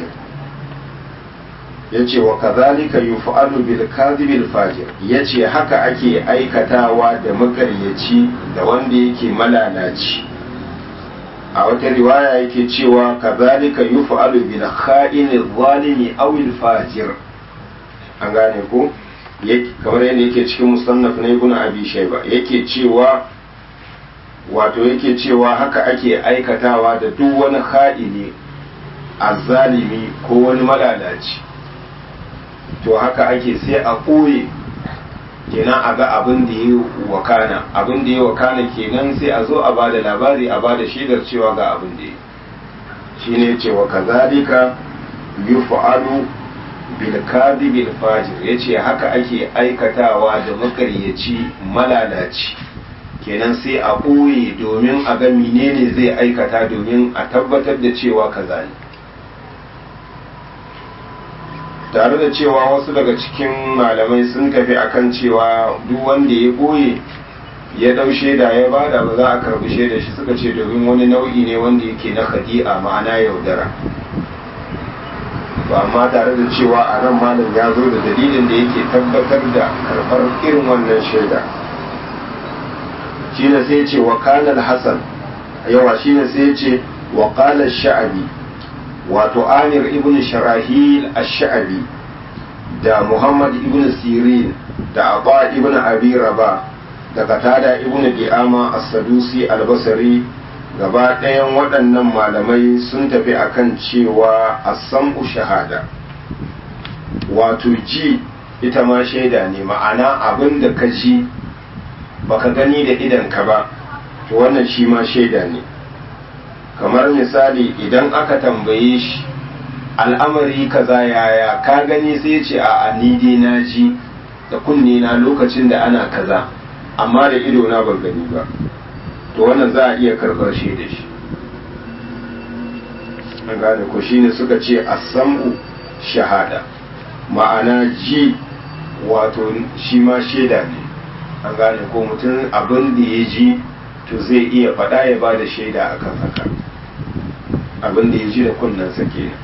yace wa kazalika yuf'alu bil kadhibil fajir yace haka ake aikatawa da makaryaci da wanda yake malalaci a wata riwaya yake cewa kazalika yuf'alu bil kha'ini zalimi aw al fajir an gane ko kamar yadda yake cikin musannaf na ibn abi shayba yake cewa wato yake cewa haka ake aikatawa da duk wani kha'ini azzalimi ko wani malalaci to haka ake sai a ɓoye kenan a ga abin da ya wakana abin da ya wakana kenan sai a zo a ba da labari a ba da shaidar cewa ga abin da ya shi ne cewa kazalika yuf'alu bil kadhibil fajir yace haka ake aikatawa da makaryaci malalaci kenan sai a ɓoye domin a ga menene zai aikata domin a tabbatar da cewa kaza ne tare da cewa wasu daga cikin malamai sun tafi akan cewa duk wanda ya ɓoye ya ɗau shaida ya bada ba za a karbi shaida shi suka ce domin wani nau'i ne wanda yake na khadi'a ma'ana yaudara ba amma tare da cewa a nan malam ya zo da dalilin da yake tabbatar da karɓar irin wannan shaida shine sai ce wa kanal hasan yawa shine sai ce wa qala sha'abi wato amir ibn sharahil ash-sha'abi da muhammad ibn sirin da aba ibn abi rabah da katada ibn di'ama as-sadusi al-basri gaba ɗayan waɗannan malamai sun tafi akan cewa as-sam'u shahada wato ji ita ma shaida ne ma'ana abin da ka ji baka gani da idan ka ba to wannan shi ma shaida ne kamar misali idan aka tambaye shi al'amari kaza yaya ka gani sai ce a ni dai na ji da kunne na lokacin da ana kaza amma da ido na ban gani ba to wannan za a iya karɓar shi da shi an gane ko shine suka ce asamu shahada ma'ana ji wato shi ma shaida ne an gane ko mutum abin da ya ji to zai iya faɗa ya ba da shaida akan haka abin da ya ji da kunnensa kenan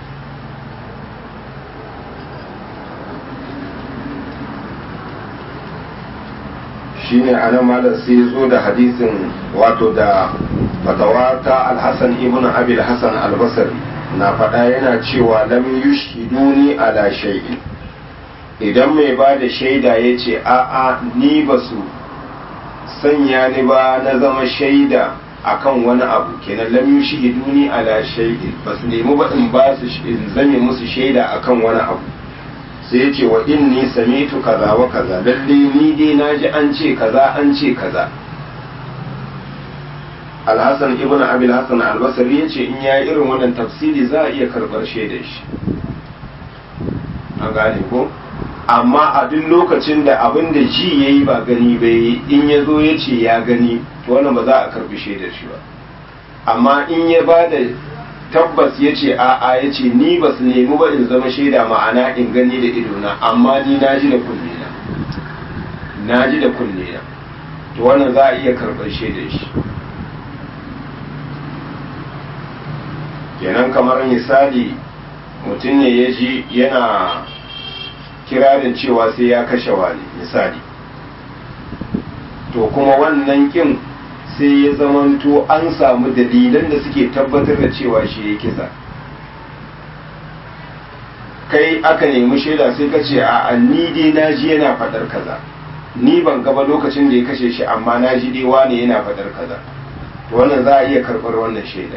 shine anan malam sai zo da hadisin wato da fatawa ta alhassan ibn abil hassan albasari na faɗa yana cewa lam yushhiduni ala shay'in idan mai ba da shaida ya ce a'a ni ba su sanya ni ba na zama shaida akan wani abu kenan lam yushhiduni ala shay'in ba su nemi ba in ba su in zame musu shaida akan wani abu sai ya ce wa inni samitu kaza wa kaza lalle ni dai na ji an ce kaza an ce kaza alhassan ibn abil hassan albasari ya ce in ya yi irin wannan tafsiri za a iya karɓar shaidar shi an gane ko amma a duk lokacin da abin da ji ya yi ba gani bai in ya zo ya ce ya gani to wannan ba za a karɓi shaidar shi ba amma in ya ba da tabbas ya ce a'a ya ce ni ba su nemi ba in zama shaida ma'ana in gani da idona amma ni na ji da kunne na na ji da kunne na to wannan za a iya karɓar shaidar shi kenan kamar misali mutum ne ya ji yana kirarin cewa sai ya kashe wani misali to kuma wannan kin sai ya zamanto an samu dalilan da suke tabbatar da cewa shi ya kisa kai aka nemi shaida sai ka ce a ni dai na ji yana faɗar kaza ni ban gaba lokacin da ya kashe shi amma na ji dai wane yana faɗar kaza to wannan za a iya karɓar wannan shaida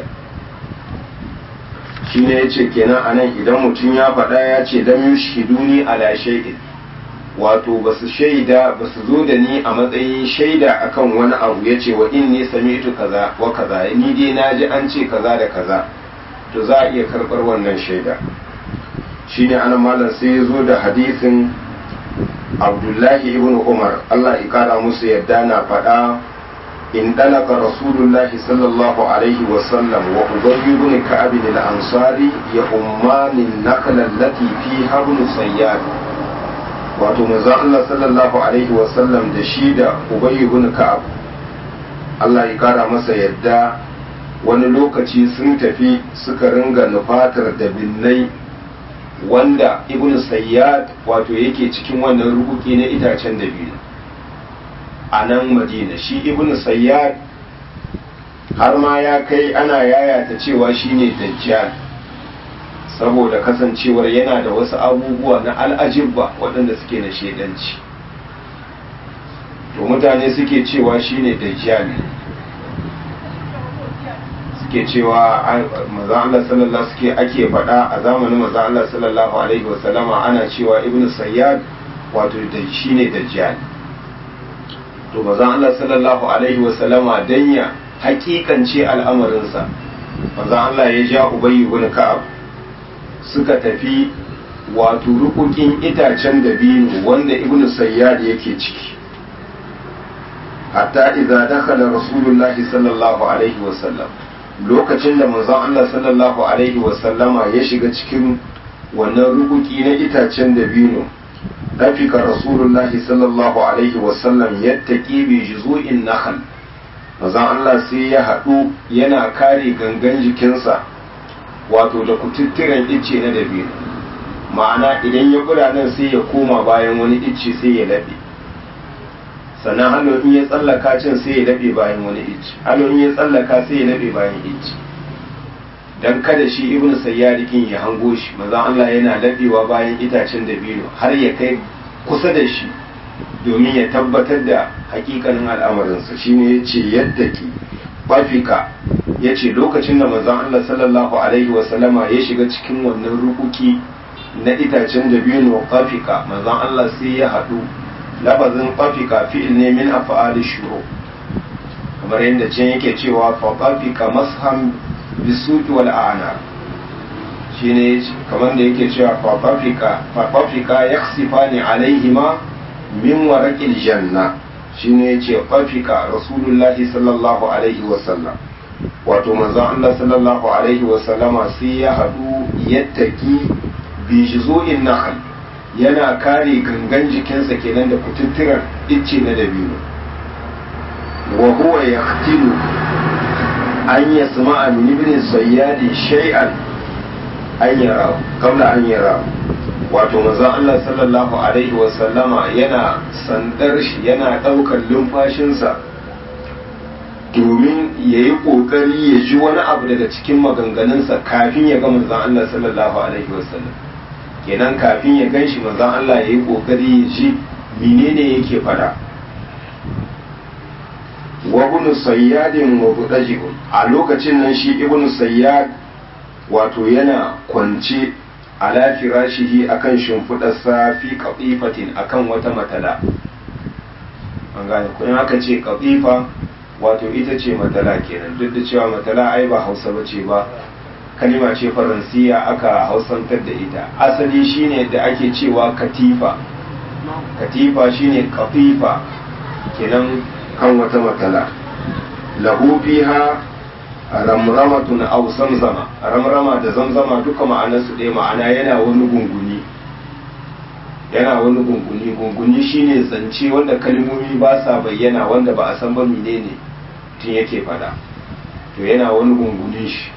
shi ne ya ce kenan a nan idan mutum ya faɗa ya ce lam yushhiduni ala shay'in wato ba su shaida ba su zo da ni a matsayin shaida akan wani abu ya ce wa inni sami'tu kaza wa kaza ni dai na ji an ce kaza da kaza to za a iya karɓar wannan shaida shine anan malam sai ya zo da hadisin abdullahi ibn umar allah ya kara musu yadda na faɗa in dalaka rasulullahi sallallahu alaihi wasallam wa ubayy ibn ka'ab al-ansari ya ummani nakla allati fiha ibn sayyad wato manzo Allah sallallahu alaihi wasallam da shi da ubayy ibn ka'ab Allah ya kara masa yadda wani lokaci sun tafi suka ringa nufatar da binnai wanda ibn sayyad wato yake cikin wannan rubuki na itacen dabino a nan madina shi ibn sayyad har ma ya kai ana yayata cewa shine dajjal saboda kasancewar yana da wasu abubuwa na al'ajibba waɗanda suke na shedanci to mutane suke cewa shine dajjal suke cewa maza Allah sallallahu suke ake faɗa a zamanin maza Allah sallallahu alaihi wasallama ana cewa ibn sayyad wato da shine dajjal to maza Allah sallallahu alaihi wasallama dan ya hakikance al'amarinsa maza Allah ya ja ubayy ibn ka'ab suka tafi wato rukukin itacen dabino wanda ibn sayyad yake ciki hatta idza dakhala rasulullahi sallallahu alaihi wasallam lokacin da manzon Allah sallallahu alaihi wasallama ya shiga cikin wannan rubuki na itacen dabino rafika rasulullahi sallallahu alaihi wasallam yattaqi bi juzu'in nakhl manzon Allah sai ya haɗu yana kare gangan jikinsa wato da kututturen icce na dabino ma'ana idan ya kula nan sai ya koma bayan wani icce sai ya laɓe sannan hannu in ya tsallaka can sai ya laɓe bayan wani icce hannu in ya tsallaka sai ya laɓe bayan icce dan kada shi ibnu sayyadikin ya hango shi manzon Allah yana laɓewa bayan itacen dabino har ya kai kusa da shi domin ya tabbatar da hakikanin al'amarinsa shine ya ce yadda ki bafika ya ce lokacin da manzon Allah sallallahu alaihi wasallama ya shiga cikin wannan rukuki na itacen dabino bafika manzon Allah sai ya haɗu labazin bafika fi'il ne min af'ali shuru kamar yadda can yake cewa fa bafika masham bisuki wal a'na shine kamar da yake cewa fa bafika fa bafika yakhsifani alaihima min waraqil janna shine yace qafika rasulullahi sallallahu alaihi wasallam wato manzon Allah sallallahu alaihi wasallama sai ya hadu yattaki bi juzu'in nahl yana kare gangan jikinsa kenan da kututturan icce na dabino wa huwa yaqtilu an yasma'a min ibn sayyadi shay'an an yara qabla an yara wato manzon Allah sallallahu alaihi wasallama yana sandar shi yana ɗaukar lumfashinsa domin ya yi ƙoƙari ya ji wani abu daga cikin maganganunsa kafin ya ga manzon Allah sallallahu alaihi wasallam kenan kafin ya gan shi manzon Allah ya yi ƙoƙari ya ji menene yake fada wa ibn sayyadin wa budajihun a lokacin nan shi ibn sayyad wato yana kwance ala firashihi akan shimfiɗarsa fi ƙaƙifatin akan wata matala an gane kuma aka ce ƙaƙifa wato ita ce matala kenan duk da cewa matala ai ba hausa ba ce ba kalima ce faransiya aka hausantar da ita asali shine da ake cewa katifa katifa shine ƙaƙifa kenan kan wata matala lahu fiha ramramatun aw zamzama ramrama da zamzama duka ma'anarsu ɗaya ma'ana yana wani gunguni yana wani gunguni gunguni shine zance wanda kalmomi ba sa bayyana wanda ba a san ba menene tun yake fada to yana wani gungunin shi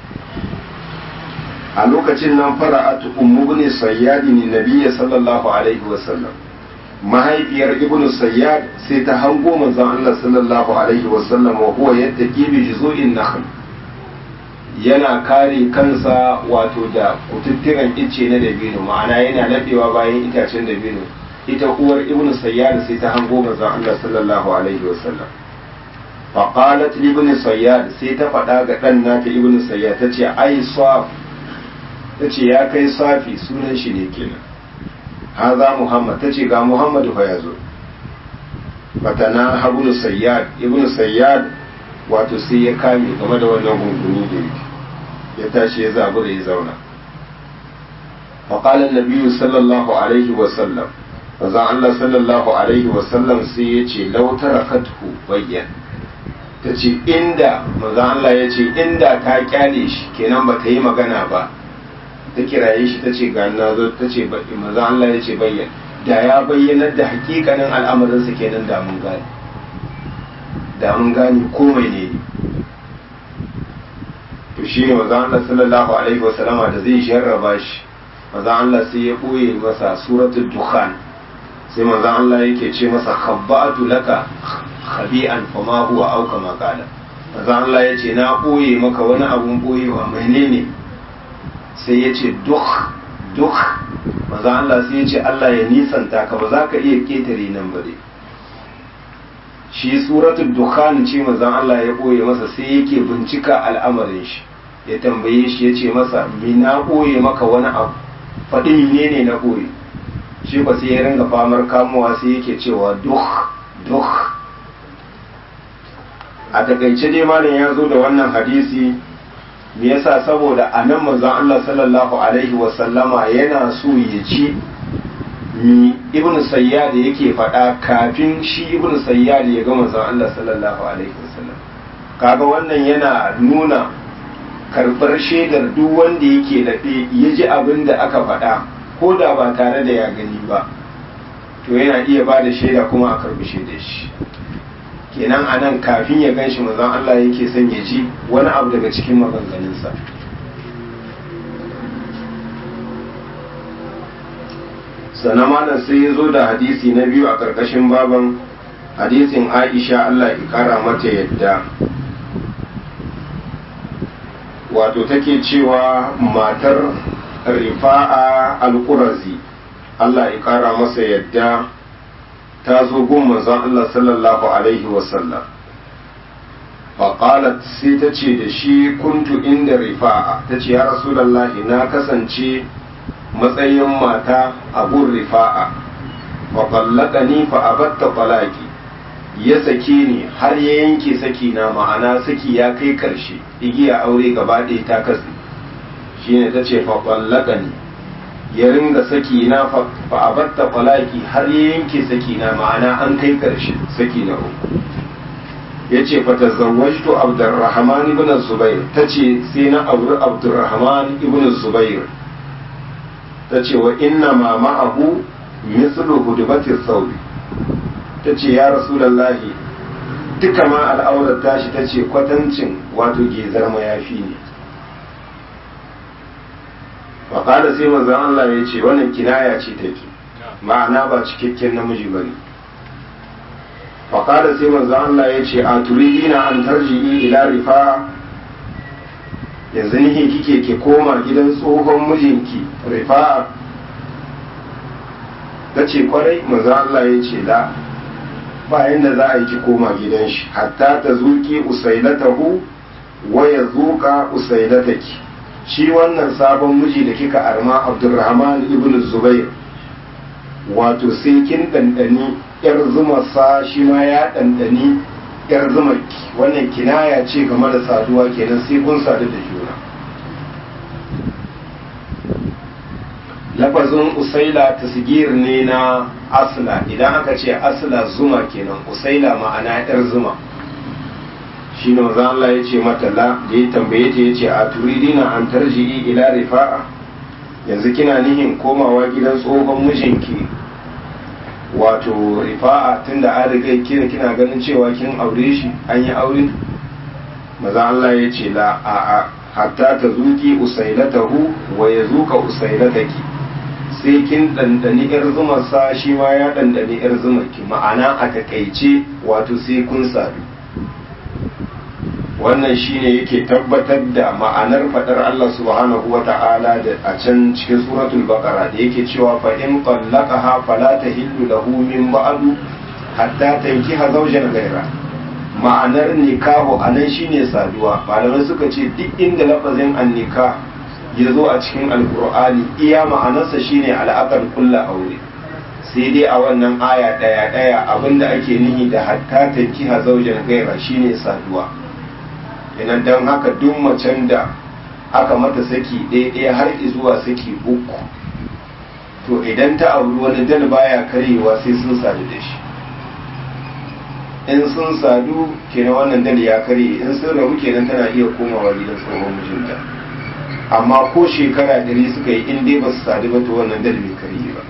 a lokacin nan fara'atu ummu ibn sayyad ni nabiyyi sallallahu alaihi wa sallam mahaifiyar ibnu sayyad sai ta hango manzon Allah sallallahu alaihi wa sallam wa huwa yattaqi bi juzu'in nakhl yana kare kansa wato da kututturen icce na dabino ma'ana yana laɓewa bayan itacen dabino ita uwar ibn sayyad sai ta hango manzon Allah sallallahu alaihi wasallam fa qalat li ibn sayyad sai ta faɗa ga dan nata ibn sayyad tace ai saf tace ya kai safi sunan shi ne kenan haza muhammad tace ga muhammadu fa yazo fatana ibn sayyad ibn sayyad wato sai ya kame game da wannan gunguni da yake ya tashi ya zabu da ya zauna faƙalar nabiyu sallallahu alaihi wasallam manzon Allah sallallahu alaihi wasallam sai ya ce lautara kathu bayyan ta ce inda manzon Allah ya ce inda ta kyale shi kenan ba ta yi magana ba ta kiraye shi ta ce ga na zo ta ce manzon Allah ya ce bayyan da ya bayyanar da hakikanin al'amarinsa kenan da mun gane da mun gane komai ne to shi ne maza Allah sallallahu alaihi wasallama da zai jarraba shi maza Allah sai ya ɓoye masa suratul dukhan sai maza Allah yake ce masa khabba'atu laka khabi'an fa ma huwa au kama qala maza Allah ya ce na ɓoye maka wani abun ɓoyewa menene sai ya ce duk duk maza Allah sai ya ce Allah ya nisanta ka ba za ka iya ketare nan ba dai shi suratul dukhan ce manzon Allah ya boye masa sai yake bincika al'amarin shi ya tambaye shi ya ce masa me na boye maka wani abu faɗi menene na boye shi ba sai ya ringa famar kamuwa sai yake cewa duk duk a takaice dai malam ya zo da wannan hadisi me yasa saboda a nan manzon Allah sallallahu alaihi wa sallama yana so ya ci mi ibn sayyad yake faɗa kafin shi ibn sayyad ya ga manzon Allah sallallahu alaihi wasallam kaga wannan yana nuna karɓar shaidar duk wanda yake daɗe ya ji abin da aka faɗa ko da ba tare da ya gani ba to yana iya ba da shaida kuma a karɓi shaidar shi kenan a nan kafin ya gan shi manzon Allah yake son ya ji wani abu daga cikin maganganunsa sannan malam sai ya zo da hadisi na biyu a ƙarƙashin baban hadisin aisha Allah ya ƙara mata yadda wato take cewa matar rifa'a al-qurazi Allah ya ƙara masa yadda ta zo gun manzon Allah sallallahu alaihi wasallam faƙalat sai ta ce da shi kuntu inda rifa'a ta ce ya rasulallahi na kasance matsayin mata abun rifa'a wa ƙallaka ni fa abatta falaki ya sake ni har ya yanke saki na ma'ana saki ya kai ƙarshe igiya aure gaba ɗaya ta kasi shine ta ce fa ƙallaka ni ya ringa saki na fa abatta falaki har ya yanke saki na ma'ana an kai ƙarshe saki na uku ya ce fa tazawwajtu abdurrahman ibn zubair ta ce sai na auri abdurrahman ibn zubair ta ce wa inna ma ma'ahu mislu hudubati sauri ta ce ya rasulallahi duka ma al'aurar tashi ta ce kwatancin wato gezar mayafi ne faƙada sai manzan Allah ya ce wannan kinaya ce take ma'ana ba cikakken namiji ba ne faƙada sai manzan Allah ya ce a turidina an tarji'i ila rifa yanzu nihin kike ke koma gidan tsohon mijinki rifa'a ta ce kwarai manzan Allah ya ce la bayan da za a yi ki koma gidan shi hatta ta zuki usailatahu wa ya zuka usailataki shi wannan sabon miji da kika arma abdurrahman ibn zubair wato sai kin ɗanɗani yar zumarsa shi ma ya ɗanɗani yar zumarki wannan kinaya ce game da saduwa kenan sai kun sadu da juna lafazin usaila tasgir ne na asla idan aka ce asla zuma kenan usaila ma'ana yar zuma shi ne wanzan Allah ya ce mata la da ya tambaye ta ya ce a turidina an tarji'i ila rifa'a yanzu kina nihin komawa gidan tsohon mijinki wato rifa'a tunda an riga kina kina ganin cewa kin aure shi an yi aure maza Allah ya ce la a a hatta ta zuki usailatahu wa ya zuka usailataki sai kin ɗanɗani ‘yar zumarsa shi ma ya ɗanɗani ‘yar zumarki ma'ana a takaice wato sai kun sadu wannan shine yake tabbatar da ma'anar faɗar Allah subhanahu wa ta'ala da a can cikin suratul baqara da yake cewa fa in qallaqaha fala tahillu lahu min ba'du hatta tankiha zawjan ghayra ma'anar nikahu anan shine saduwa malamai suka ce duk inda lafazin annika ya zo a cikin alkur'ani iya ma'anarsa shine al'akar kulla aure sai dai a wannan aya ɗaya ɗaya abinda ake nihi da hatta tankiha zaujan gaira shine saduwa idan don haka duk macen da aka mata saki ɗaya ɗaya har zuwa saki uku to idan ta auri wani dal baya karyewa sai sun sadu da shi in sun sadu kenan wannan dal ya karye in sun rabu kenan tana iya komawa gidan tsohon mijinta amma ko shekara ɗari suka yi in dai ba su sadu ba to wannan dal bai karye ba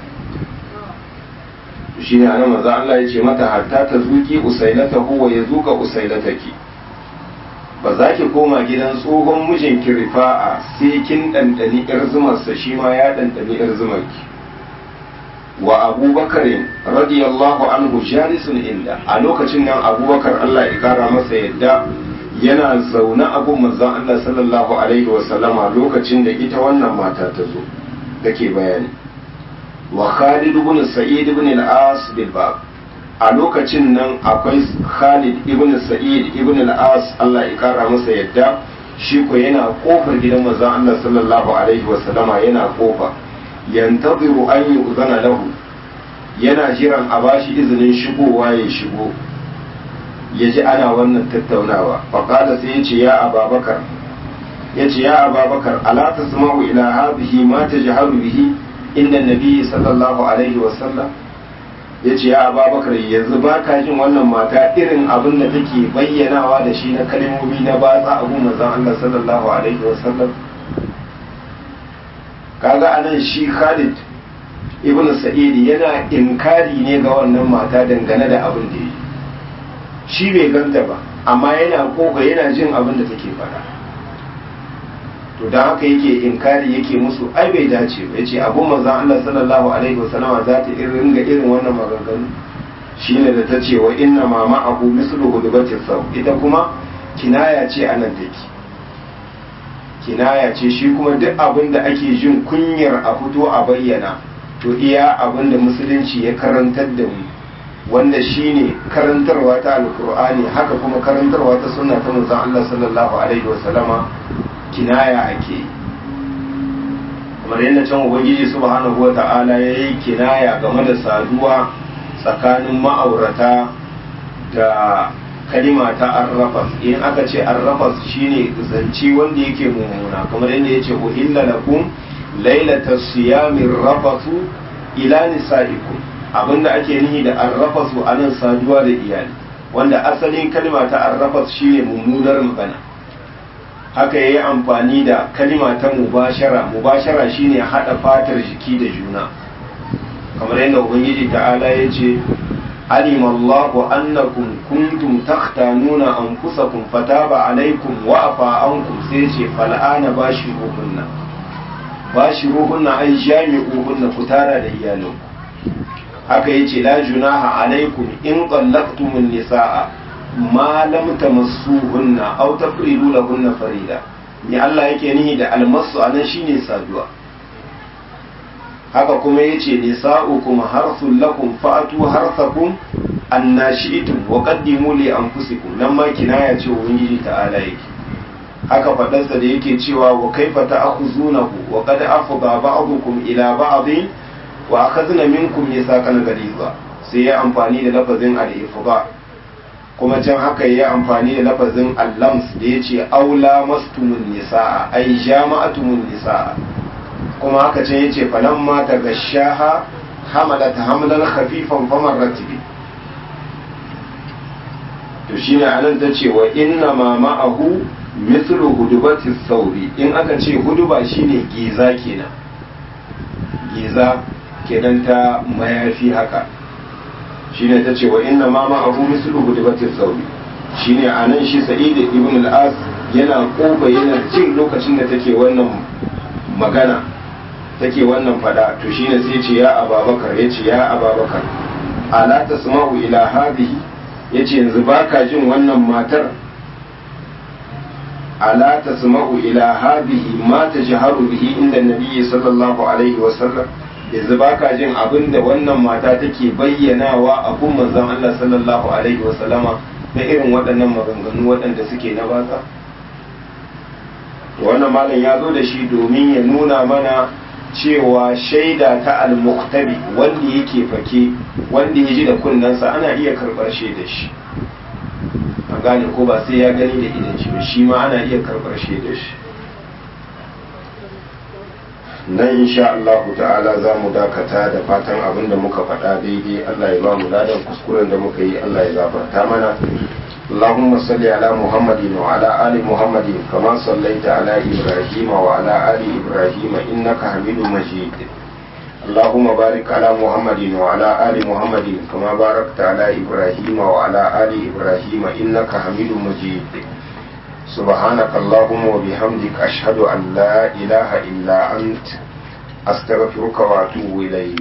shi ne ana maza Allah ya ce mata hatta ta zuki usailata huwa ya zuka usailataki ba za ki koma gidan tsohon mijinki rifa'a sai kin ɗanɗani ƴar zumarsa shi ma ya ɗanɗani ƴar zumarki wa abubakar radiyallahu anhu jalisun inda a lokacin nan abubakar Allah ya kara masa yadda yana zaune abun manzon Allah sallallahu alaihi wasallama lokacin da ita wannan mata ta zo take bayani wa Khalid ibn Sa'id ibn al-As bil bab a lokacin nan akwai Khalid ibn Sa'id ibn al-As Allah ya kara masa yadda shi ko yana kofar gidan manzon Allah sallallahu alaihi wasallama yana kofa yantaziru an yu'zana lahu yana jiran a bashi izinin shigowa ya shigo ya ji ana wannan tattaunawa faƙada sai ya ce ya ababakar ya ce ya ababakar ala ta sama'u ila hadhihi ma tajharu bihi inda nabi sallallahu alaihi wasallam ya ce ya ababakar yanzu ba ka jin wannan mata irin abin da take bayyanawa da shi na kalmomi na batsa abu manzon Allah sallallahu alaihi wasallam kaga anan shi Khalid ibn Sa'id yana inkari ne ga wannan mata dangane da abin da yi shi bai ganta ba amma yana koka yana jin abin da take faɗa to dan haka yake inkari yake musu ai bai dace ba yace abu manzon Allah sallallahu alaihi wasallama za ta irin ga irin wannan maganganu shine da ta ce wa inna ma ma'ahu mislu hudubati saw ita kuma kinaya ce anan take kinaya ce shi kuma duk abin da ake jin kunyar a fito a bayyana to iya abin da musulunci ya karantar da mu wanda shine karantarwa ta alkur'ani haka kuma karantarwa ta sunna ta manzon Allah sallallahu alaihi wasallama kinaya ake yi kamar yadda can ubangiji subhanahu wata'ala ya yi kinaya game da saduwa tsakanin ma'aurata da kalima ta arrafas in aka ce arrafas shine zance wanda yake mummuna kamar yadda ya ce uhilla lakum lailata siyamin rafasu ila nisaikum abinda ake nihi da arrafasu anan saduwa da iyali wanda asalin kalima ta arrafas shine mummunar magana haka ya yi amfani da kalima ta mubashara mubashara shine hada fatar jiki da juna kamar yadda ubangiji ta'ala ya ce alim Allahu annakum kuntum takhtanuna anfusakum fataba alaikum wa afa ankum sai ce fal'ana bashiruhunna bashiruhunna ai jami'uhunna ku tara da iyalinku haka yace la junaha alaikum in qallaqtumun nisaa ma lam tamassuhunna aw tafridu lahunna farida ni Allah yake nihi da almasu anan shine saduwa haka kuma yace nisa'ukum harsul lakum fa'atu harsakum annashi'tum wa qaddimu li anfusikum nan ma kinaya ce ubangiji ta'ala yake haka fadarsa da yake cewa wa kaifa ta'khuzunahu wa qad afdha ba'dukum ila ba'din wa akhadna minkum mithaqan ghaliza sai ya amfani da lafazin al-ifdha kuma can haka ya amfani da lafazin allams da ya ce aula mastumun nisa'a ai jama'atumun nisa'a kuma haka can ya ce falan mata ga shaha hamala ta hamlan khafifan famar ratibi to shi ne anan ta ce wa inna ma ma'ahu mithlu hudubati sauri in aka ce huduba shine giza kenan giza kenan ta mayafi haka shine ta ce wa inna ma ma abu mislu hudibatin sauri shine a nan shi sa'id ibn al-as yana koba yana jin lokacin da take wannan magana take wannan fada to shine sai ce ya ababakar ya ce ya ababakar ala tasma'u ila hadhihi yace yanzu baka jin wannan matar ala tasma'u ila hadhihi ma tajharu bihi inda nabiyyi sallallahu alaihi wa sallam yanzu ba ka jin abin da wannan mata take bayyanawa a kun manzon Allah sallallahu alaihi wa sallama na irin waɗannan maganganu waɗanda suke na batsa wannan malam ya zo da shi domin ya nuna mana cewa shaida ta al-muqtabi wanda yake fake wanda ya ji da kunnensa ana iya karɓar shaida shi an gane ko ba sai ya gani da idan shi ba shi ma ana iya karɓar shaida shi nan insha Allah ta'ala za mu dakata da fatan abin da muka faɗa daidai Allah ya ba mu ladan kuskuren da muka yi Allah ya gafarta mana اللهم صل على محمد وعلى آل محمد كما صليت على إبراهيم وعلى آل إبراهيم إنك حميد مجيد اللهم بارك على محمد وعلى آل محمد كما باركت على إبراهيم وعلى آل إبراهيم إنك حميد مجيد سبحانك اللهم وبحمدك أشهد أن لا إله إلا أنت أستغفرك وأتوب إليك